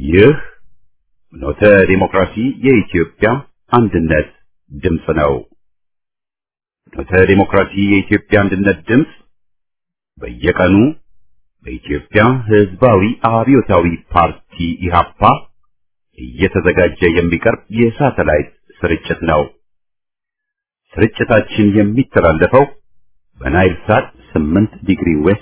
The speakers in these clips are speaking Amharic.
ይህ ኖተ ዲሞክራሲ የኢትዮጵያ አንድነት ድምፅ ነው። ኖተ ዲሞክራሲ የኢትዮጵያ አንድነት ድምፅ በየቀኑ በኢትዮጵያ ሕዝባዊ አብዮታዊ ፓርቲ ኢህአፓ እየተዘጋጀ የሚቀርብ የሳተላይት ስርጭት ነው። ስርጭታችን የሚተላለፈው በናይል ሳት 8 ዲግሪ ዌስት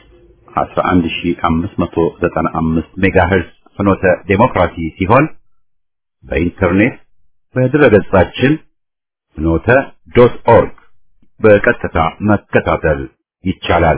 11595 ሜጋሄርዝ ፍኖተ ዴሞክራሲ ሲሆን በኢንተርኔት በድረገጻችን ፍኖተ ዶት ኦርግ በቀጥታ መከታተል ይቻላል።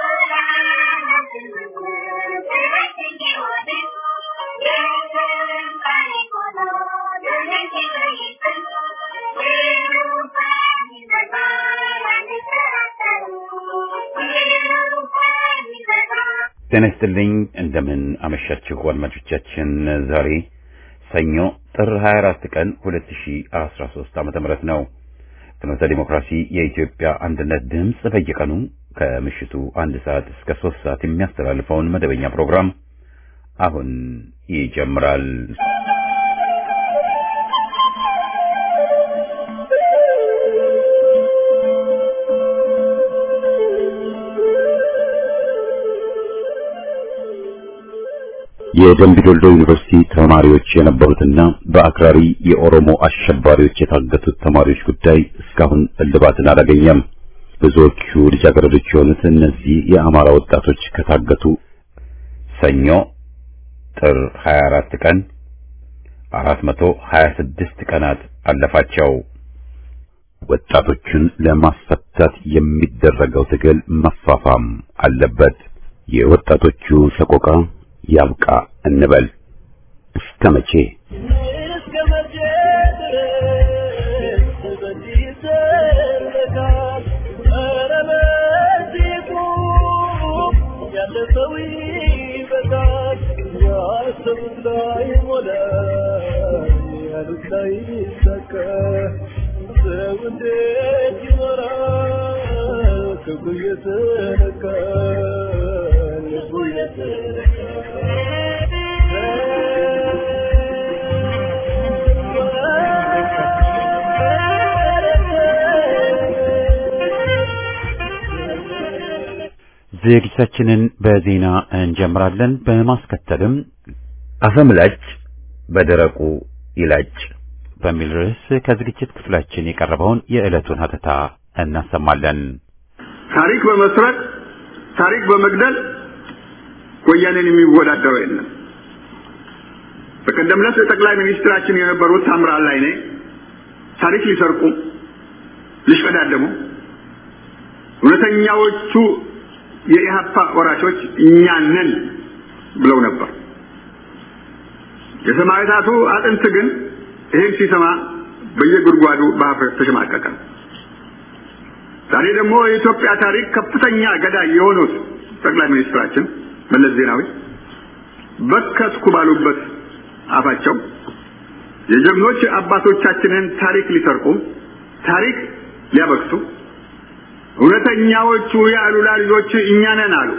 ጤና ይስጥልኝ። እንደምን አመሻችሁ አድማጮቻችን። ዛሬ ሰኞ ጥር 24 ቀን 2013 ዓመተ ምህረት ነው። ፍኖተ ዲሞክራሲ የኢትዮጵያ አንድነት ድምፅ በየቀኑ ከምሽቱ አንድ ሰዓት እስከ ሶስት ሰዓት የሚያስተላልፈውን መደበኛ ፕሮግራም አሁን ይጀምራል። የደምቢ ዶልዶ ዩኒቨርሲቲ ተማሪዎች የነበሩትና በአክራሪ የኦሮሞ አሸባሪዎች የታገቱት ተማሪዎች ጉዳይ እስካሁን እልባትን አላገኘም። ብዙዎቹ ልጃገረዶች የሆኑት እነዚህ የአማራ ወጣቶች ከታገቱ ሰኞ ጥር 24 ቀን 426 ቀናት አለፋቸው። ወጣቶቹን ለማስፈታት የሚደረገው ትግል መፋፋም አለበት። የወጣቶቹ ሰቆቃ ያብቃ እንበል። እስከ መቼ ዝግጅታችንን በዜና እንጀምራለን። በማስከተልም አፈምላጭ በደረቁ ይላጭ በሚል ርዕስ ከዝግጅት ክፍላችን የቀረበውን የዕለቱን ሀተታ እናሰማለን። ታሪክ በመስረቅ ታሪክ በመግደል ወያኔን የሚወዳደረው የለም። በቀደም ዕለት ጠቅላይ ሚኒስትራችን የነበሩት ታምራት ላይኔ ታሪክ ሊሰርቁ ሊሽቀዳደሙ እውነተኛዎቹ የኢህአፓ ወራሾች እኛ ነን ብለው ነበር። የሰማዕታቱ አጥንት ግን ይህን ሲሰማ በየጉድጓዱ በሀፍረት ተሸማቀቀ። ዛሬ ደግሞ የኢትዮጵያ ታሪክ ከፍተኛ ገዳይ የሆኑት ጠቅላይ ሚኒስትራችን መለስ ዜናዊ በከትኩ ባሉበት አፋቸው የጀግኖች አባቶቻችንን ታሪክ ሊሰርቁ ታሪክ ሊያበክሱ እውነተኛዎቹ የአሉላ ልጆች እኛ ነን አሉ።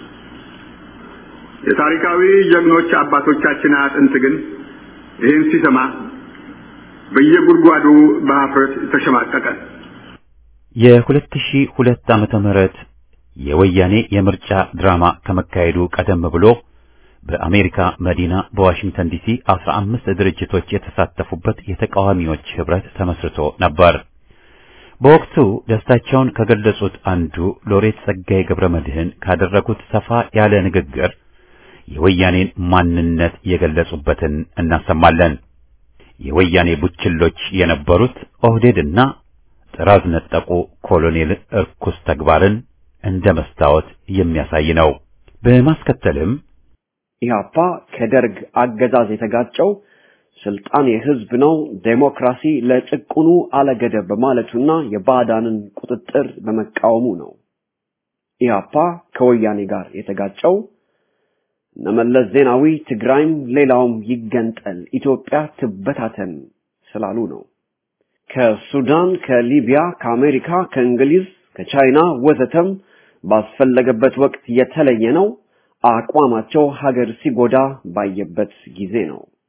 የታሪካዊ ጀግኖች አባቶቻችን አጥንት ግን ይህን ሲሰማ በየጉድጓዱ በሀፍረት ተሸማቀቀ። የሁለት ሺህ ሁለት ዓመተ ምህረት የወያኔ የምርጫ ድራማ ከመካሄዱ ቀደም ብሎ በአሜሪካ መዲና በዋሽንግተን ዲሲ አስራ አምስት ድርጅቶች የተሳተፉበት የተቃዋሚዎች ህብረት ተመስርቶ ነበር። በወቅቱ ደስታቸውን ከገለጹት አንዱ ሎሬት ጸጋዬ ገብረ መድህን ካደረጉት ሰፋ ያለ ንግግር የወያኔን ማንነት የገለጹበትን እናሰማለን። የወያኔ ቡችሎች የነበሩት ኦህዴድና ጥራዝ ነጠቁ ኮሎኔል እርኩስ ተግባርን እንደ መስታወት የሚያሳይ ነው። በማስከተልም ኢህአፓ ከደርግ አገዛዝ የተጋጨው ስልጣን የህዝብ ነው፣ ዴሞክራሲ ለጭቁኑ አለገደብ በማለቱና የባዕዳንን ቁጥጥር በመቃወሙ ነው። ኢህአፓ ከወያኔ ጋር የተጋጨው እነመለስ ዜናዊ ትግራይም ሌላውም ይገንጠል፣ ኢትዮጵያ ትበታተን ስላሉ ነው። ከሱዳን፣ ከሊቢያ፣ ከአሜሪካ፣ ከእንግሊዝ፣ ከቻይና ወዘተም ባስፈለገበት ወቅት የተለየ ነው። አቋማቸው ሀገር ሲጎዳ ባየበት ጊዜ ነው።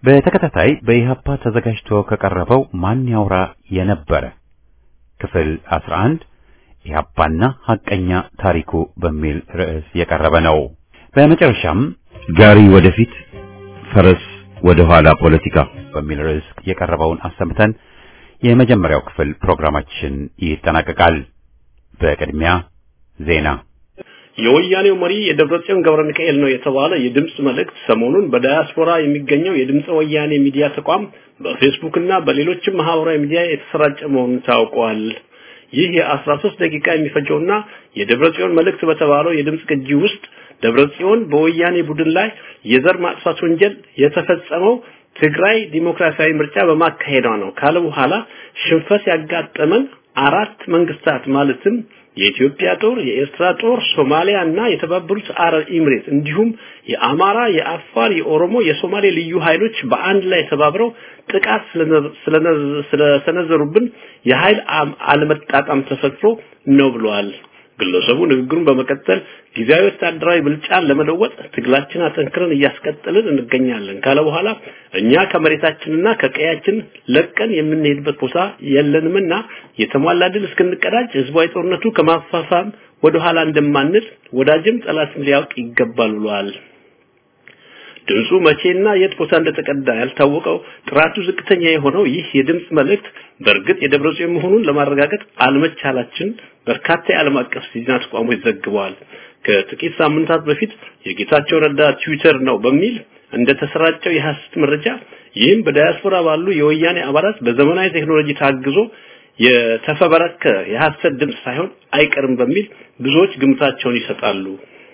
በተከታታይ በኢህአፓ ተዘጋጅቶ ከቀረበው ማን ያውራ የነበረ ክፍል 11 ኢህአፓና ሐቀኛ ታሪኩ በሚል ርዕስ የቀረበ ነው። በመጨረሻም ጋሪ ወደፊት ፈረስ ወደ ኋላ ፖለቲካ በሚል ርዕስ የቀረበውን አሰምተን የመጀመሪያው ክፍል ፕሮግራማችን ይጠናቀቃል። በቅድሚያ ዜና። የወያኔው መሪ የደብረጽዮን ገብረ ሚካኤል ነው የተባለ የድምጽ መልእክት ሰሞኑን በዳያስፖራ የሚገኘው የድምጽ ወያኔ ሚዲያ ተቋም በፌስቡክ እና በሌሎችም ማህበራዊ ሚዲያ የተሰራጨ መሆኑን ታውቋል። ይህ የ13 ደቂቃ የሚፈጀውና የደብረጽዮን መልእክት በተባለው የድምጽ ቅጂ ውስጥ ደብረጽዮን በወያኔ ቡድን ላይ የዘር ማጥፋት ወንጀል የተፈጸመው ትግራይ ዲሞክራሲያዊ ምርጫ በማካሄዷ ነው ካለ በኋላ ሽንፈት ያጋጠመን አራት መንግስታት ማለትም የኢትዮጵያ ጦር፣ የኤርትራ ጦር፣ ሶማሊያ እና የተባበሩት አረብ ኤሚሬት እንዲሁም የአማራ፣ የአፋር፣ የኦሮሞ፣ የሶማሌ ልዩ ኃይሎች በአንድ ላይ ተባብረው ጥቃት ስለሰነዘሩብን የኃይል አለመጣጣም ተፈጥሮ ነው ብለዋል። ግለሰቡ ንግግሩን በመቀጠል ጊዜያዊ ወታደራዊ ብልጫን ለመለወጥ ትግላችን አጠንክረን እያስቀጠልን እንገኛለን ካለ በኋላ እኛ ከመሬታችንና ከቀያችን ለቀን የምንሄድበት ቦታ የለንምና የተሟላ ድል እስክንቀዳጅ ህዝባዊ ጦርነቱ ከማፋፋም ወደ ኋላ እንደማንል ወዳጅም ጠላትም ሊያውቅ ይገባል ብለዋል። ድምፁ መቼና የት ቦታ እንደተቀዳ ያልታወቀው ጥራቱ ዝቅተኛ የሆነው ይህ የድምፅ መልእክት በእርግጥ የደብረ ጽዮን መሆኑን ለማረጋገጥ አለመቻላችን በርካታ የዓለም አቀፍ ዜና ተቋሞች ዘግበዋል። ከጥቂት ሳምንታት በፊት የጌታቸው ረዳ ትዊተር ነው በሚል እንደተሰራጨው የሐሰት መረጃ ይህም በዳያስፖራ ባሉ የወያኔ አባላት በዘመናዊ ቴክኖሎጂ ታግዞ የተፈበረከ የሐሰት ድምፅ ሳይሆን አይቀርም በሚል ብዙዎች ግምታቸውን ይሰጣሉ።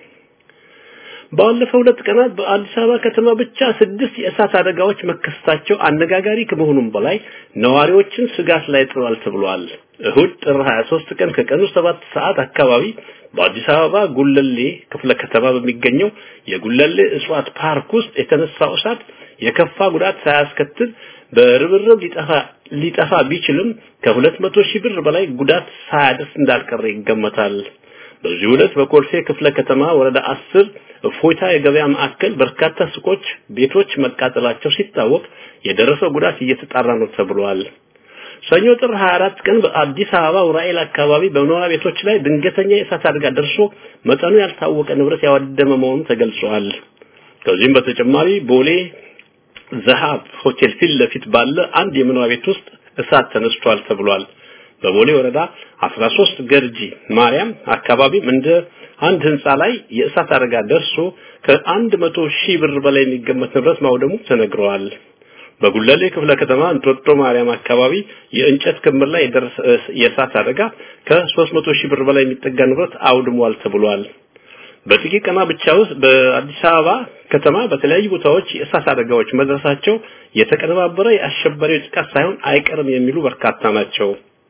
ባለፈው ሁለት ቀናት በአዲስ አበባ ከተማ ብቻ ስድስት የእሳት አደጋዎች መከሰታቸው አነጋጋሪ ከመሆኑም በላይ ነዋሪዎችን ስጋት ላይ ጥሏል ተብሏል። እሁድ ጥር 23 ቀን ከቀኑ 7 ሰዓት አካባቢ በአዲስ አበባ ጉለሌ ክፍለ ከተማ በሚገኘው የጉለሌ እጽዋት ፓርክ ውስጥ የተነሳው እሳት የከፋ ጉዳት ሳያስከትል በርብርብ ሊጠፋ ሊጠፋ ቢችልም ከሁለት መቶ ሺህ ብር በላይ ጉዳት ሳያደርስ እንዳልቀረ ይገመታል። በዚህ ዕለት በኮልፌ ክፍለ ከተማ ወረዳ 10 እፎይታ የገበያ ማዕከል በርካታ ሱቆች፣ ቤቶች መቃጠላቸው ሲታወቅ የደረሰው ጉዳት እየተጣራ ነው ተብሏል። ሰኞ ጥር 24 ቀን በአዲስ አበባ ኡራኤል አካባቢ በመኖሪያ ቤቶች ላይ ድንገተኛ የእሳት አደጋ ደርሶ መጠኑ ያልታወቀ ንብረት ያወደመ መሆኑ ተገልጿል። ከዚህም በተጨማሪ ቦሌ ዘሃብ ሆቴል ፊት ለፊት ባለ አንድ የመኖሪያ ቤት ውስጥ እሳት ተነስቷል ተብሏል። በቦሌ ወረዳ 13 ገርጂ ማርያም አካባቢም እንደ አንድ ህንፃ ላይ የእሳት አደጋ ደርሶ ከአንድ መቶ ሺህ ብር በላይ የሚገመት ንብረት ማውደሙ ተነግረዋል። በጉለሌ ክፍለ ከተማ እንጦጦ ማርያም አካባቢ የእንጨት ክምር ላይ የደረሰ የእሳት አደጋ ከ300 ሺህ ብር በላይ የሚጠጋ ንብረት አውድሟል ተብሏል። በጥቂት ቀና ብቻ ውስጥ በአዲስ አበባ ከተማ በተለያዩ ቦታዎች የእሳት አደጋዎች መድረሳቸው የተቀነባበረ የአሸባሪዎች ጥቃት ሳይሆን አይቀርም የሚሉ በርካታ ናቸው።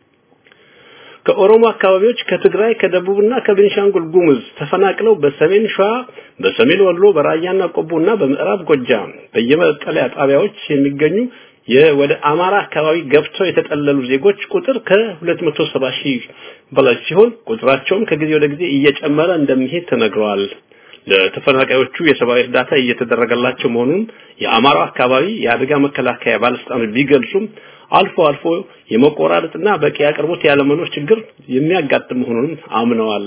ከኦሮሞ አካባቢዎች ከትግራይ ከደቡብና ከቤንሻንጉል ጉሙዝ ተፈናቅለው በሰሜን ሸዋ በሰሜን ወሎ በራያና ቆቦና በምዕራብ ጎጃም በየመጠለያ ጣቢያዎች የሚገኙ የወደ አማራ አካባቢ ገብተው የተጠለሉ ዜጎች ቁጥር ከ270 ሺህ በላይ ሲሆን ቁጥራቸውም ከጊዜ ወደ ጊዜ እየጨመረ እንደሚሄድ ተነግረዋል። ለተፈናቃዮቹ የሰብአዊ እርዳታ እየተደረገላቸው መሆኑን የአማራ አካባቢ የአደጋ መከላከያ ባለስልጣኖች ቢገልጹም አልፎ አልፎ የመቆራረጥና በቂ አቅርቦት ያለመኖር ችግር የሚያጋጥም መሆኑን አምነዋል።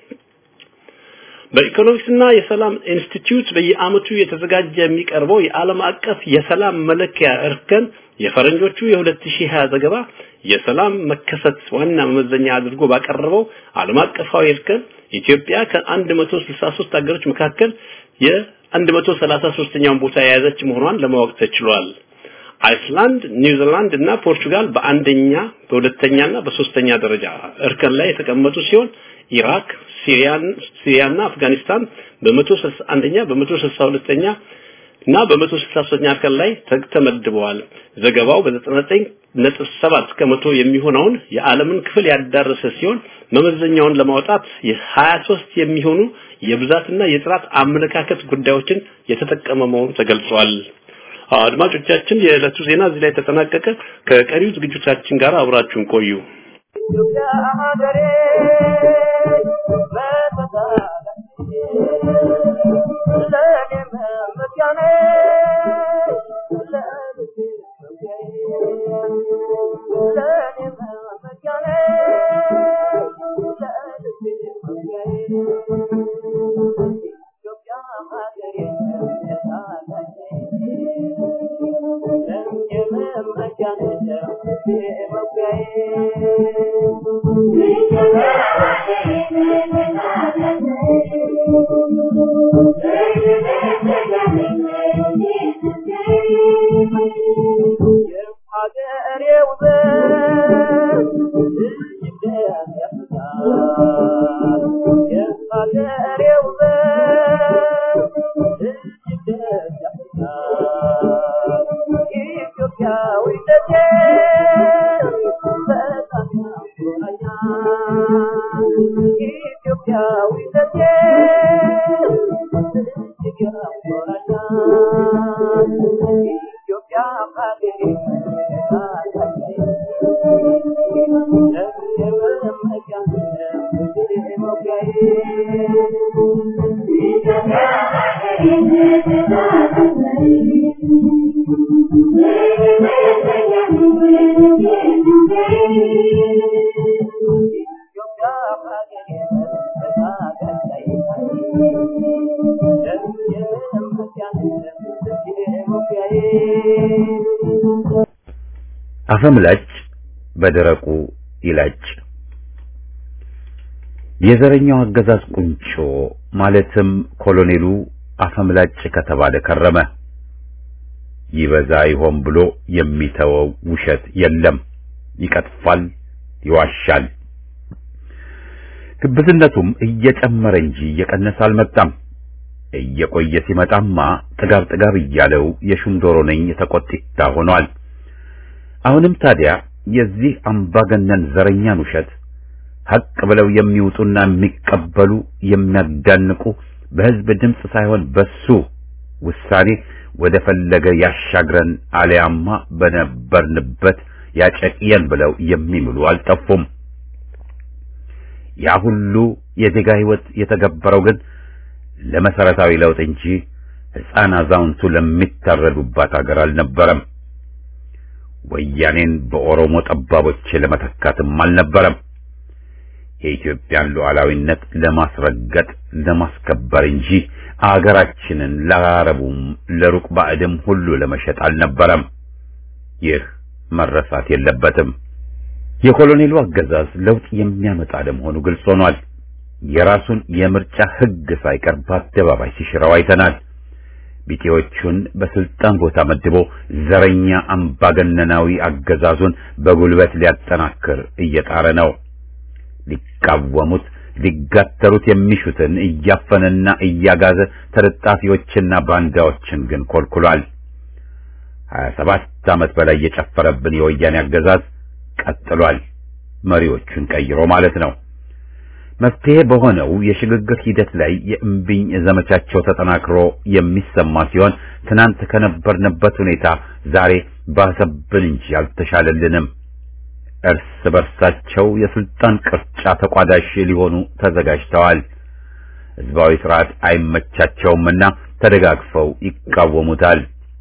በኢኮኖሚክስና የሰላም ኢንስቲትዩት በየአመቱ የተዘጋጀ የሚቀርበው የዓለም አቀፍ የሰላም መለኪያ እርከን የፈረንጆቹ የ2020 ዘገባ የሰላም መከሰት ዋና መመዘኛ አድርጎ ባቀረበው ዓለም አቀፋዊ እርከን ኢትዮጵያ ከ163 ሀገሮች መካከል የ133ኛውን ቦታ የያዘች መሆኗን ለማወቅ ተችሏል። አይስላንድ፣ ኒውዚላንድ እና ፖርቹጋል በአንደኛ በሁለተኛና በሶስተኛ ደረጃ እርከን ላይ የተቀመጡ ሲሆን ኢራክ፣ ሲሪያን ሲሪያና አፍጋኒስታን በ161ኛ በ162ኛ እና በ163ኛ እርከን ላይ ተመድበዋል። ዘገባው በ99.7 ከመቶ የሚሆነውን የዓለምን ክፍል ያዳረሰ ሲሆን መመዘኛውን ለማውጣት የ23 የሚሆኑ የብዛትና የጥራት አመለካከት ጉዳዮችን የተጠቀመ መሆኑ ተገልጿል። አድማጮቻችን የዕለቱ ዜና እዚህ ላይ ተጠናቀቀ። ከቀሪው ዝግጅቶቻችን ጋር አብራችሁን ቆዩ። አፈምላጭ በደረቁ ይላጭ። የዘረኛው አገዛዝ ቁንጮ ማለትም ኮሎኔሉ አፈምላጭ ከተባለ ከረመ። ይበዛ ይሆን ብሎ የሚተወው ውሸት የለም። ይቀጥፋል፣ ይዋሻል። ግብዝነቱም እየጨመረ እንጂ እየቀነሰ አልመጣም። እየቆየ ሲመጣማ ጥጋብ ጥጋብ እያለው የሹም ዶሮ ነኝ ተቆጢታ ሆኗል። አሁንም ታዲያ የዚህ አምባገነን ዘረኛን ውሸት ሐቅ ብለው የሚውጡና የሚቀበሉ የሚያዳንቁ በሕዝብ ድምፅ ሳይሆን በሱ ውሳኔ ወደ ፈለገ ያሻግረን አሊያማ በነበርንበት ያጨቅየን ብለው የሚምሉ አልጠፉም። ያ ሁሉ የዜጋ ሕይወት የተገበረው ግን ለመሰረታዊ ለውጥ እንጂ ሕፃን አዛውንቱ ለሚታረዱባት አገር አልነበረም። ወያኔን በኦሮሞ ጠባቦች ለመተካትም አልነበረም። የኢትዮጵያን ሉዓላዊነት ለማስረገጥ ለማስከበር እንጂ አገራችንን ለአረቡም ለሩቅ ባዕድም ሁሉ ለመሸጥ አልነበረም። ይህ መረሳት የለበትም። የኮሎኔሉ አገዛዝ ለውጥ የሚያመጣ ለመሆኑ ግልጽ ሆኗል። የራሱን የምርጫ ሕግ ሳይቀር በአደባባይ ሲሽረው አይተናል። ቢጤዎቹን በስልጣን ቦታ መድቦ ዘረኛ አምባገነናዊ አገዛዙን በጉልበት ሊያጠናክር እየጣረ ነው። ሊቃወሙት ሊጋተሩት የሚሹትን እያፈነና እያጋዘ ተለጣፊዎችና ባንዳዎችን ግን ኮልኩሏል። ሀያ ሰባት ዓመት በላይ የጨፈረብን የወያኔ አገዛዝ ቀጥሏል። መሪዎቹን ቀይሮ ማለት ነው። መፍትሄ በሆነው የሽግግር ሂደት ላይ የእምቢኝ ዘመቻቸው ተጠናክሮ የሚሰማ ሲሆን ትናንት ከነበርንበት ሁኔታ ዛሬ ባሰብን እንጂ አልተሻለልንም። እርስ በርሳቸው የስልጣን ቅርጫ ተቋዳሽ ሊሆኑ ተዘጋጅተዋል። ሕዝባዊ ስርዓት አይመቻቸውምና ተደጋግፈው ይቃወሙታል።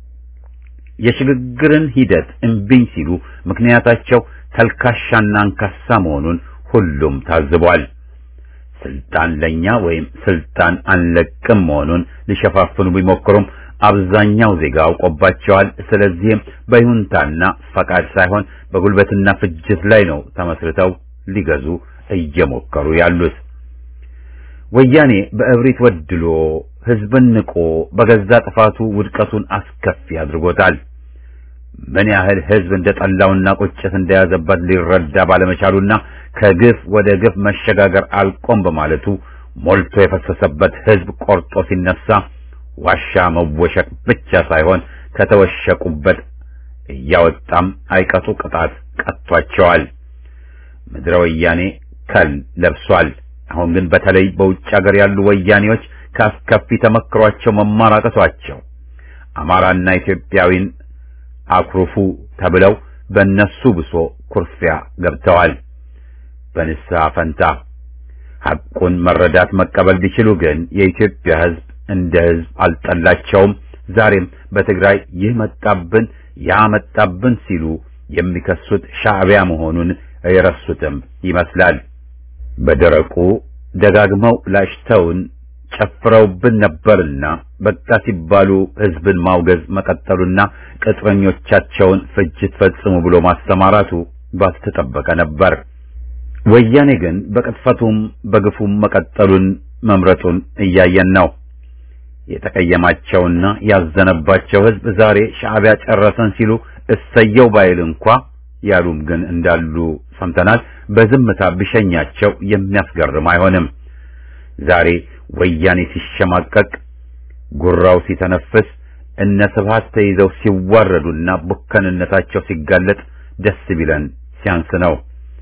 የሽግግርን ሂደት እምቢኝ ሲሉ ምክንያታቸው ተልካሻና አንካሳ መሆኑን ሁሉም ታዝቧል። ስልጣን ለኛ ወይም ስልጣን አንለቅም መሆኑን ሊሸፋፍኑ ቢሞክሩም አብዛኛው ዜጋ አውቆባቸዋል። ስለዚህም በይሁንታና ፈቃድ ሳይሆን በጉልበትና ፍጅት ላይ ነው ተመስርተው ሊገዙ እየሞከሩ ያሉት። ወያኔ በእብሪት ወድሎ ሕዝብን ንቆ በገዛ ጥፋቱ ውድቀቱን አስከፊ አድርጎታል። ምን ያህል ሕዝብ እንደጠላውና ቁጭት እንደያዘበት ሊረዳ ባለመቻሉና ከግፍ ወደ ግፍ መሸጋገር አልቆም በማለቱ ሞልቶ የፈሰሰበት ሕዝብ ቆርጦ ሲነሳ ዋሻ መወሸቅ ብቻ ሳይሆን ከተወሸቁበት እያወጣም አይቀጡ ቅጣት ቀጥቷቸዋል። ምድረ ወያኔ ከል ለብሷል። አሁን ግን በተለይ በውጭ ሀገር ያሉ ወያኔዎች ከአስከፊ ተመክሯቸው መማር አቅቷቸው አማራና ኢትዮጵያዊን አኩርፉ ተብለው በእነሱ ብሶ ኩርፊያ ገብተዋል። በንስሐ ፈንታ ሐቁን መረዳት መቀበል ቢችሉ ግን የኢትዮጵያ ሕዝብ እንደ ሕዝብ አልጠላቸውም። ዛሬም በትግራይ ይህ መጣብን ያ መጣብን ሲሉ የሚከሱት ሻዕቢያ መሆኑን የረሱትም ይመስላል። በደረቁ ደጋግመው ላሽተውን ጨፍረውብን ነበርና በቃ ሲባሉ ሕዝብን ማውገዝ መቀጠሉና ቅጥረኞቻቸውን ፍጅት ፈጽሙ ብሎ ማስተማራቱ ባልተጠበቀ ነበር። ወያኔ ግን በቅጥፈቱም በግፉም መቀጠሉን መምረጡን እያየን ነው። የተቀየማቸውና ያዘነባቸው ሕዝብ ዛሬ ሻዕቢያ ጨረሰን ሲሉ እሰየው ባይል እንኳ ያሉም ግን እንዳሉ ሰምተናል። በዝምታ ቢሸኛቸው የሚያስገርም አይሆንም። ዛሬ ወያኔ ሲሸማቀቅ፣ ጉራው ሲተነፍስ፣ እነ ስብሐት ተይዘው ሲዋረዱና ቡከንነታቸው ሲጋለጥ ደስ ቢለን ሲያንስ ነው።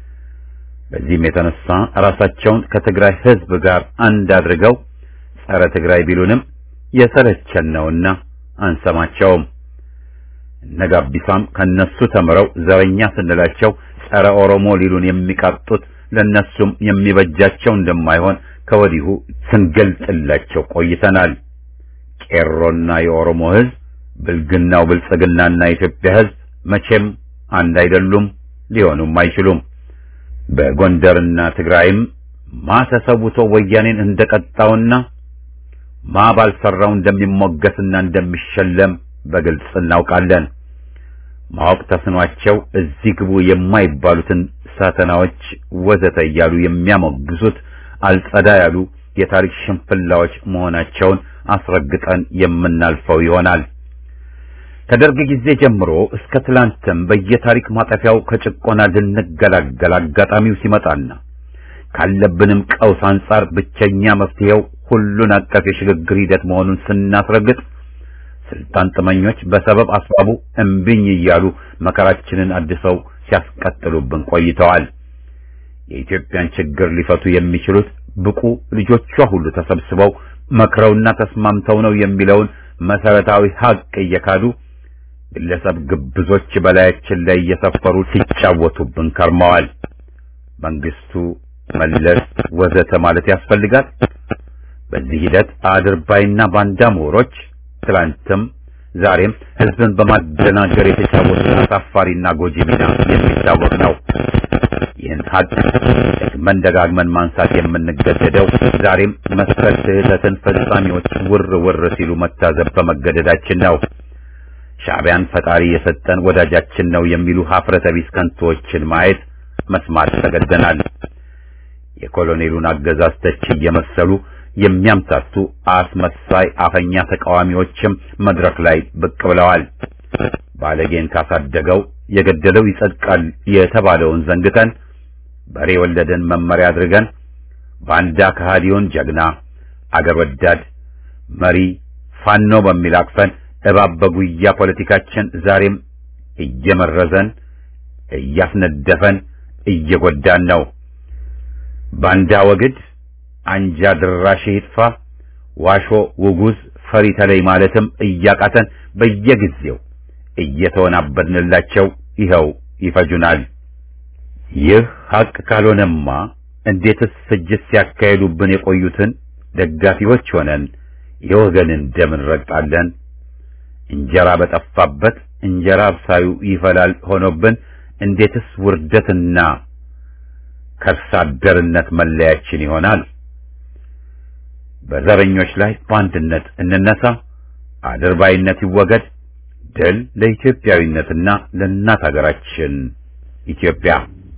በዚህም የተነሳ ራሳቸውን ከትግራይ ሕዝብ ጋር አንድ አድርገው ጸረ ትግራይ ቢሉንም የሰለቸን ነውና አንሰማቸውም። እነ ጋቢሳም ከነሱ ተምረው ዘረኛ ስንላቸው ጸረ ኦሮሞ ሊሉን የሚቃጡት ለነሱም የሚበጃቸው እንደማይሆን ከወዲሁ ስንገልጥላቸው ቆይተናል። ቄሮና የኦሮሞ ሕዝብ፣ ብልግናው ብልጽግናና የኢትዮጵያ ሕዝብ መቼም አንድ አይደሉም፣ ሊሆኑም አይችሉም። በጎንደርና ትግራይም ማ ተሰውቶ ወያኔን እንደቀጣውና ማ ባልሰራው እንደሚሞገስና እንደሚሸለም በግልጽ እናውቃለን። ማወቅ ተስኗቸው እዚህ ግቡ የማይባሉትን ሳተናዎች ወዘተ እያሉ የሚያሞግሱት አልጸዳ ያሉ የታሪክ ሽንፍላዎች መሆናቸውን አስረግጠን የምናልፈው ይሆናል። ከደርግ ጊዜ ጀምሮ እስከ ትላንትም በየታሪክ ማጠፊያው ከጭቆና ልንገላገል አጋጣሚው ሲመጣና ካለብንም ቀውስ አንጻር ብቸኛ መፍትሄው ሁሉን አቀፍ የሽግግር ሂደት መሆኑን ስናስረግጥ ስልጣን ጥመኞች በሰበብ አስባቡ እምቢኝ እያሉ መከራችንን አድሰው ሲያስቀጥሉብን ቆይተዋል። የኢትዮጵያን ችግር ሊፈቱ የሚችሉት ብቁ ልጆቿ ሁሉ ተሰብስበው መክረውና ተስማምተው ነው የሚለውን መሰረታዊ ሀቅ እየካዱ ግለሰብ ግብዞች በላያችን ላይ እየሰፈሩ ሲጫወቱብን ከርመዋል። መንግስቱ፣ መለስ ወዘተ ማለት ያስፈልጋል። በዚህ ሂደት አድርባይና ባንዳ ምሁሮች ትላንትም ዛሬም ህዝብን በማደናገር የተጫወቱት አሳፋሪና ጎጂ ሚና የሚታወቅ ነው። ይህን ሀቅ ደግመን ደጋግመን ማንሳት የምንገደደው ዛሬም መሰል ስህተትን ፈጻሚዎች ውር ውር ሲሉ መታዘብ በመገደዳችን ነው። ሻዕቢያን ፈጣሪ የሰጠን ወዳጃችን ነው የሚሉ ሀፍረተ ቢስ ከንቶዎችን ማየት መስማት ተገደናል። የኮሎኔሉን አገዛዝ ተቺ እየመሰሉ የሚያምታቱ አስመሳይ አፈኛ ተቃዋሚዎችም መድረክ ላይ ብቅ ብለዋል። ባለጌን ካሳደገው የገደለው ይጸድቃል የተባለውን ዘንግተን በሬ ወለደን መመሪያ አድርገን ባንዳ ከሃዲውን ጀግና አገር ወዳድ መሪ ፋኖ በሚል አቅፈን እባብ በጉያ ፖለቲካችን ዛሬም እየመረዘን እያስነደፈን እየጎዳን ነው። ባንዳ ወግድ አንጃ ድራሽ ይጥፋ፣ ዋሾ ውጉዝ ፈሪ ተለይ ማለትም እያቃተን በየጊዜው እየተወናበድንላቸው ይኸው ይፈጁናል። ይህ ሀቅ ካልሆነማ እንዴትስ ፍጅት ሲያካሄዱብን የቆዩትን ደጋፊዎች ሆነን የወገንን ደም እንረግጣለን? እንጀራ በጠፋበት እንጀራ አብሳዩ ይፈላል ሆኖብን እንዴትስ ውርደትና ከርሳ አደርነት መለያችን ይሆናል? በዘረኞች ላይ በአንድነት እንነሳ፣ አድርባይነት ይወገድ። ድል ለኢትዮጵያዊነትና ለእናት ሀገራችን ኢትዮጵያ።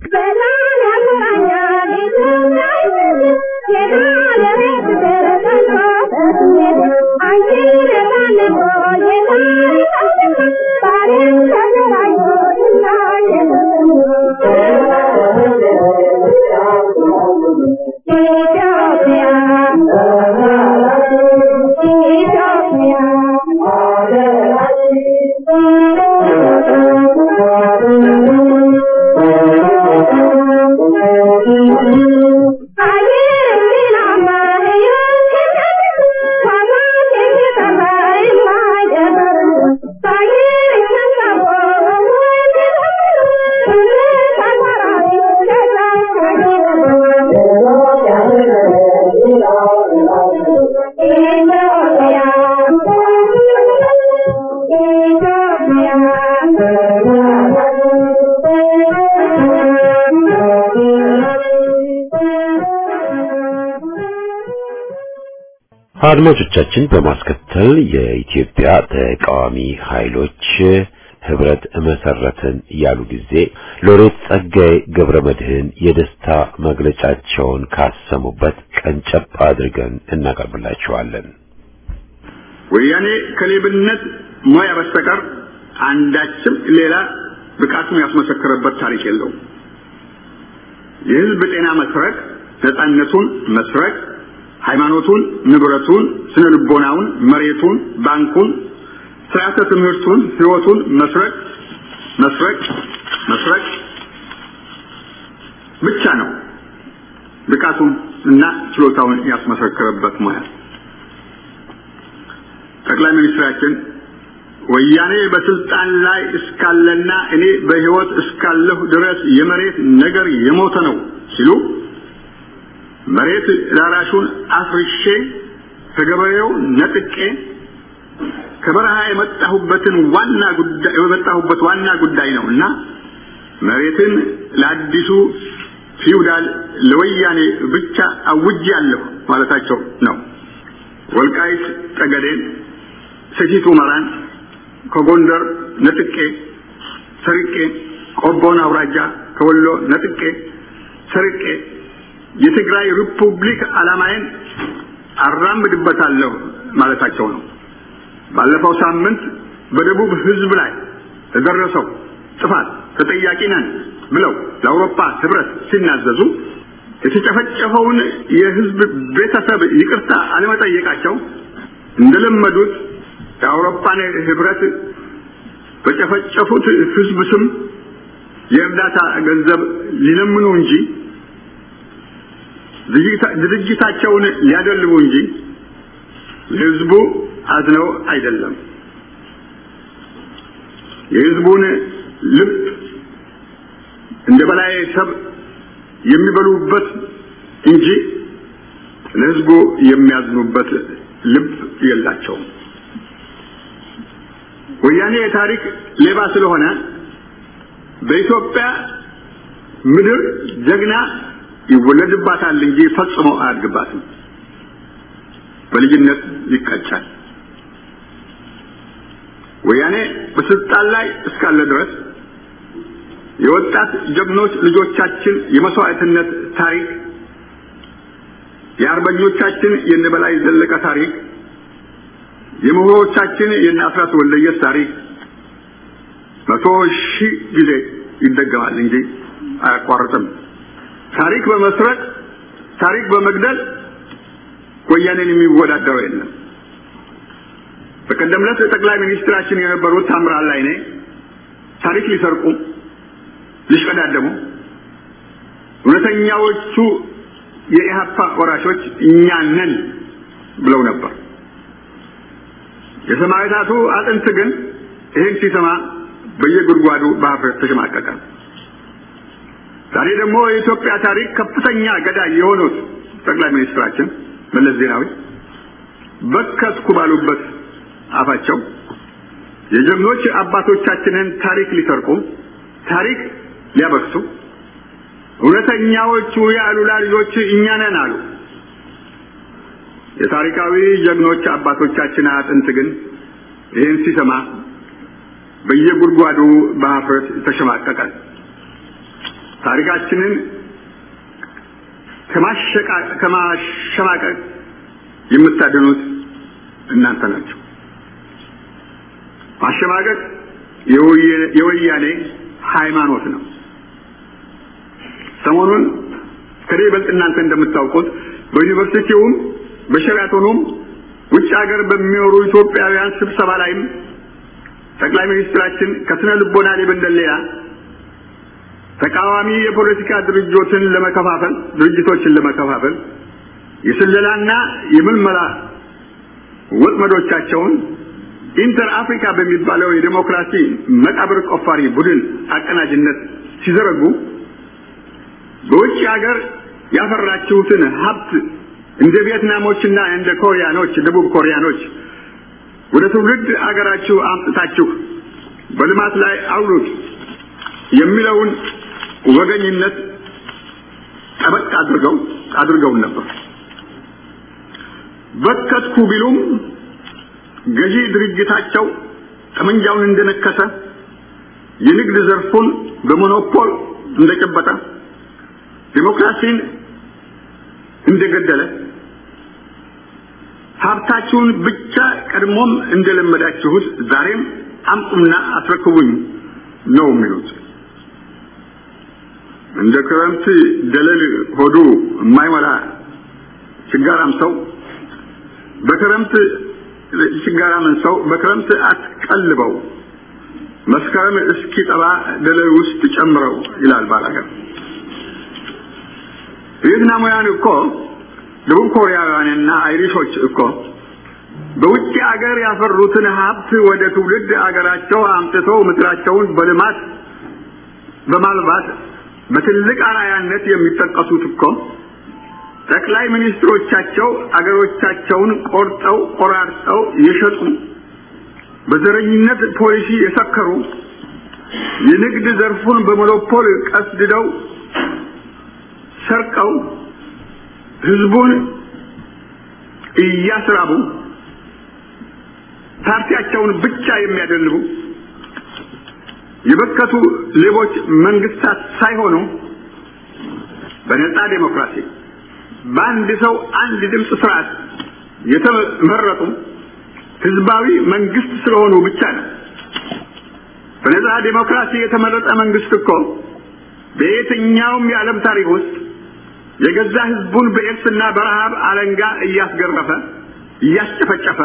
አድማጮቻችን በማስከተል የኢትዮጵያ ተቃዋሚ ኃይሎች ህብረት መሰረትን ያሉ ጊዜ ሎሬት ጸጋዬ ገብረ መድህን የደስታ መግለጫቸውን ካሰሙበት ቀንጨብ አድርገን እናቀርብላችኋለን። ወያኔ ከሌብነት ሙያ በስተቀር አንዳችም ሌላ ብቃቱን ያስመሰከረበት ታሪክ የለውም። የህዝብ ጤና መስረቅ፣ ነፃነቱን መስረቅ፣ ሃይማኖቱን፣ ንብረቱን፣ ስነ ልቦናውን፣ መሬቱን፣ ባንኩን፣ ስርዓተ ትምህርቱን፣ ህይወቱን መስረቅ መስረቅ መስረቅ ብቻ ነው ብቃቱን እና ችሎታውን ያስመሰከረበት ሙያ። ጠቅላይ ሚኒስትራችን ወያኔ በስልጣን ላይ እስካለና እኔ በህይወት እስካለሁ ድረስ የመሬት ነገር የሞተ ነው ሲሉ መሬት ላራሹን አፍርሼ ከገበሬው ነጥቄ ከበረሃ የመጣሁበትን ዋና ጉዳይ የመጣሁበት ዋና ጉዳይ ነው እና መሬትን ለአዲሱ ፊውዳል ለወያኔ ብቻ አውጃለሁ ማለታቸው ነው። ወልቃይት ጠገዴን፣ ሰቲት ሁመራን ከጎንደር ነጥቄ ሰርቄ፣ ቆቦን አውራጃ ከወሎ ነጥቄ ሰርቄ የትግራይ ሪፑብሊክ ዓላማዬን አራምድበታለሁ ማለታቸው ነው። ባለፈው ሳምንት በደቡብ ህዝብ ላይ ለደረሰው ጥፋት ተጠያቂ ነን ብለው ለአውሮፓ ህብረት ሲናዘዙ የተጨፈጨፈውን የህዝብ ቤተሰብ ይቅርታ አለመጠየቃቸው እንደለመዱት የአውሮፓን ህብረት በጨፈጨፉት ህዝብ ስም የእርዳታ ገንዘብ ሊለምኑ እንጂ ድርጅታቸውን ሊያደልቡ እንጂ ለህዝቡ አዝነው አይደለም። የህዝቡን ልብ እንደ በላይ ሰብ የሚበሉበት እንጂ ለህዝቡ የሚያዝኑበት ልብ የላቸውም። ወያኔ የታሪክ ሌባ ስለሆነ በኢትዮጵያ ምድር ጀግና ይወለድባታል እንጂ ፈጽሞ አያድግባትም። በልጅነት ይቀጫል። ወያኔ በስልጣን ላይ እስካለ ድረስ የወጣት ጀግኖች ልጆቻችን የመስዋዕትነት ታሪክ፣ የአርበኞቻችን የነበላይ ዘለቀ ታሪክ፣ የምሁሮቻችን የነ አስራት ወልደየስ ታሪክ መቶ ሺህ ጊዜ ይደገማል እንጂ አያቋርጥም። ታሪክ በመስረቅ ታሪክ በመግደል ወያኔን የሚወዳደረው የለም። በቀደም ዕለት ጠቅላይ ሚኒስትራችን የነበሩት ታምራት ላይኔ ታሪክ ሊሰርቁ ሊሽቀዳደሙ እውነተኛዎቹ የኢህአፓ ወራሾች እኛ ነን ብለው ነበር። የሰማዕታቱ አጥንት ግን ይህን ሲሰማ በየጉድጓዱ በሀፍረት ተሸማቀቀ። ዛሬ ደግሞ የኢትዮጵያ ታሪክ ከፍተኛ ገዳይ የሆኑት ጠቅላይ ሚኒስትራችን መለስ ዜናዊ በከስኩ ባሉበት አፋቸው የጀግኖች አባቶቻችንን ታሪክ ሊሰርቁ ታሪክ ሊያበክሱ እውነተኛዎቹ የአሉላ ልጆች እኛ ነን አሉ። የታሪካዊ ጀግኖች አባቶቻችን አጥንት ግን ይህን ሲሰማ በየጉድጓዱ በሀፍረት ተሸማቀቀ። ታሪካችንን ከማሸማቀቅ የምታድኑት እናንተ ናቸው። ማሸማቀቅ የወያኔ ሃይማኖት ነው። ሰሞኑን ከኔ ይበልጥ እናንተ እንደምታውቁት በዩኒቨርሲቲውም በሸራቶኑም ውጭ ሀገር በሚኖሩ ኢትዮጵያውያን ስብሰባ ላይም ጠቅላይ ሚኒስትራችን ከስነ ልቦና ሊበንደል ሌላ ተቃዋሚ የፖለቲካ ድርጅቶችን ለመከፋፈል ድርጅቶችን ለመከፋፈል የስለላና የምልመላ ወጥመዶቻቸውን ኢንተር አፍሪካ በሚባለው የዴሞክራሲ መቃብር ቆፋሪ ቡድን አቀናጅነት ሲዘረጉ በውጭ ሀገር ያፈራችሁትን ሀብት እንደ ቪየትናሞችና እንደ ኮሪያኖች ደቡብ ኮሪያኖች ወደ ትውልድ አገራችሁ አምጥታችሁ በልማት ላይ አውሉት የሚለውን ወገኝነት ጠበቅ አድርገው አድርገውን ነበር። በከትኩ ቢሉም ገዢ ድርጅታቸው ጠመንጃውን እንደነከሰ የንግድ ዘርፉን በሞኖፖል እንደጨበጠ ዲሞክራሲን እንደገደለ ሀብታችሁን ብቻ ቀድሞም እንደለመዳችሁት ዛሬም አምጡና አስረክቡኝ ነው የሚሉት። እንደ ክረምት ደለል ሆዱ የማይሞላ ችጋራም ሰው በክረምት ችጋራምን ሰው በክረምት አትቀልበው መስከረም እስኪጠባ ደለል ውስጥ ጨምረው ይላል ባላገር። ቪየትናማውያን እኮ ደቡብ ኮሪያውያንና አይሪሾች እኮ በውጭ አገር ያፈሩትን ሀብት ወደ ትውልድ አገራቸው አምጥተው ምድራቸውን በልማት በማልባት በትልቅ አርአያነት የሚጠቀሱት እኮ ጠቅላይ ሚኒስትሮቻቸው አገሮቻቸውን ቆርጠው ቆራርጠው የሸጡ በዘረኝነት ፖሊሲ የሰከሩ የንግድ ዘርፉን በሞኖፖል ቀስድደው ሰርቀው ህዝቡን እያስራቡ ፓርቲያቸውን ብቻ የሚያደልቡ የበከቱ ሌቦች መንግስታት ሳይሆኑ በነጻ ዴሞክራሲ በአንድ ሰው አንድ ድምፅ ስርዓት የተመረጡ ህዝባዊ መንግስት ስለሆኑ ብቻ ነው። በነጻ ዴሞክራሲ የተመረጠ መንግስት እኮ በየትኛውም የዓለም ታሪክ ውስጥ የገዛ ህዝቡን በኤድስና በረሃብ አለንጋ እያስገረፈ እያስጨፈጨፈ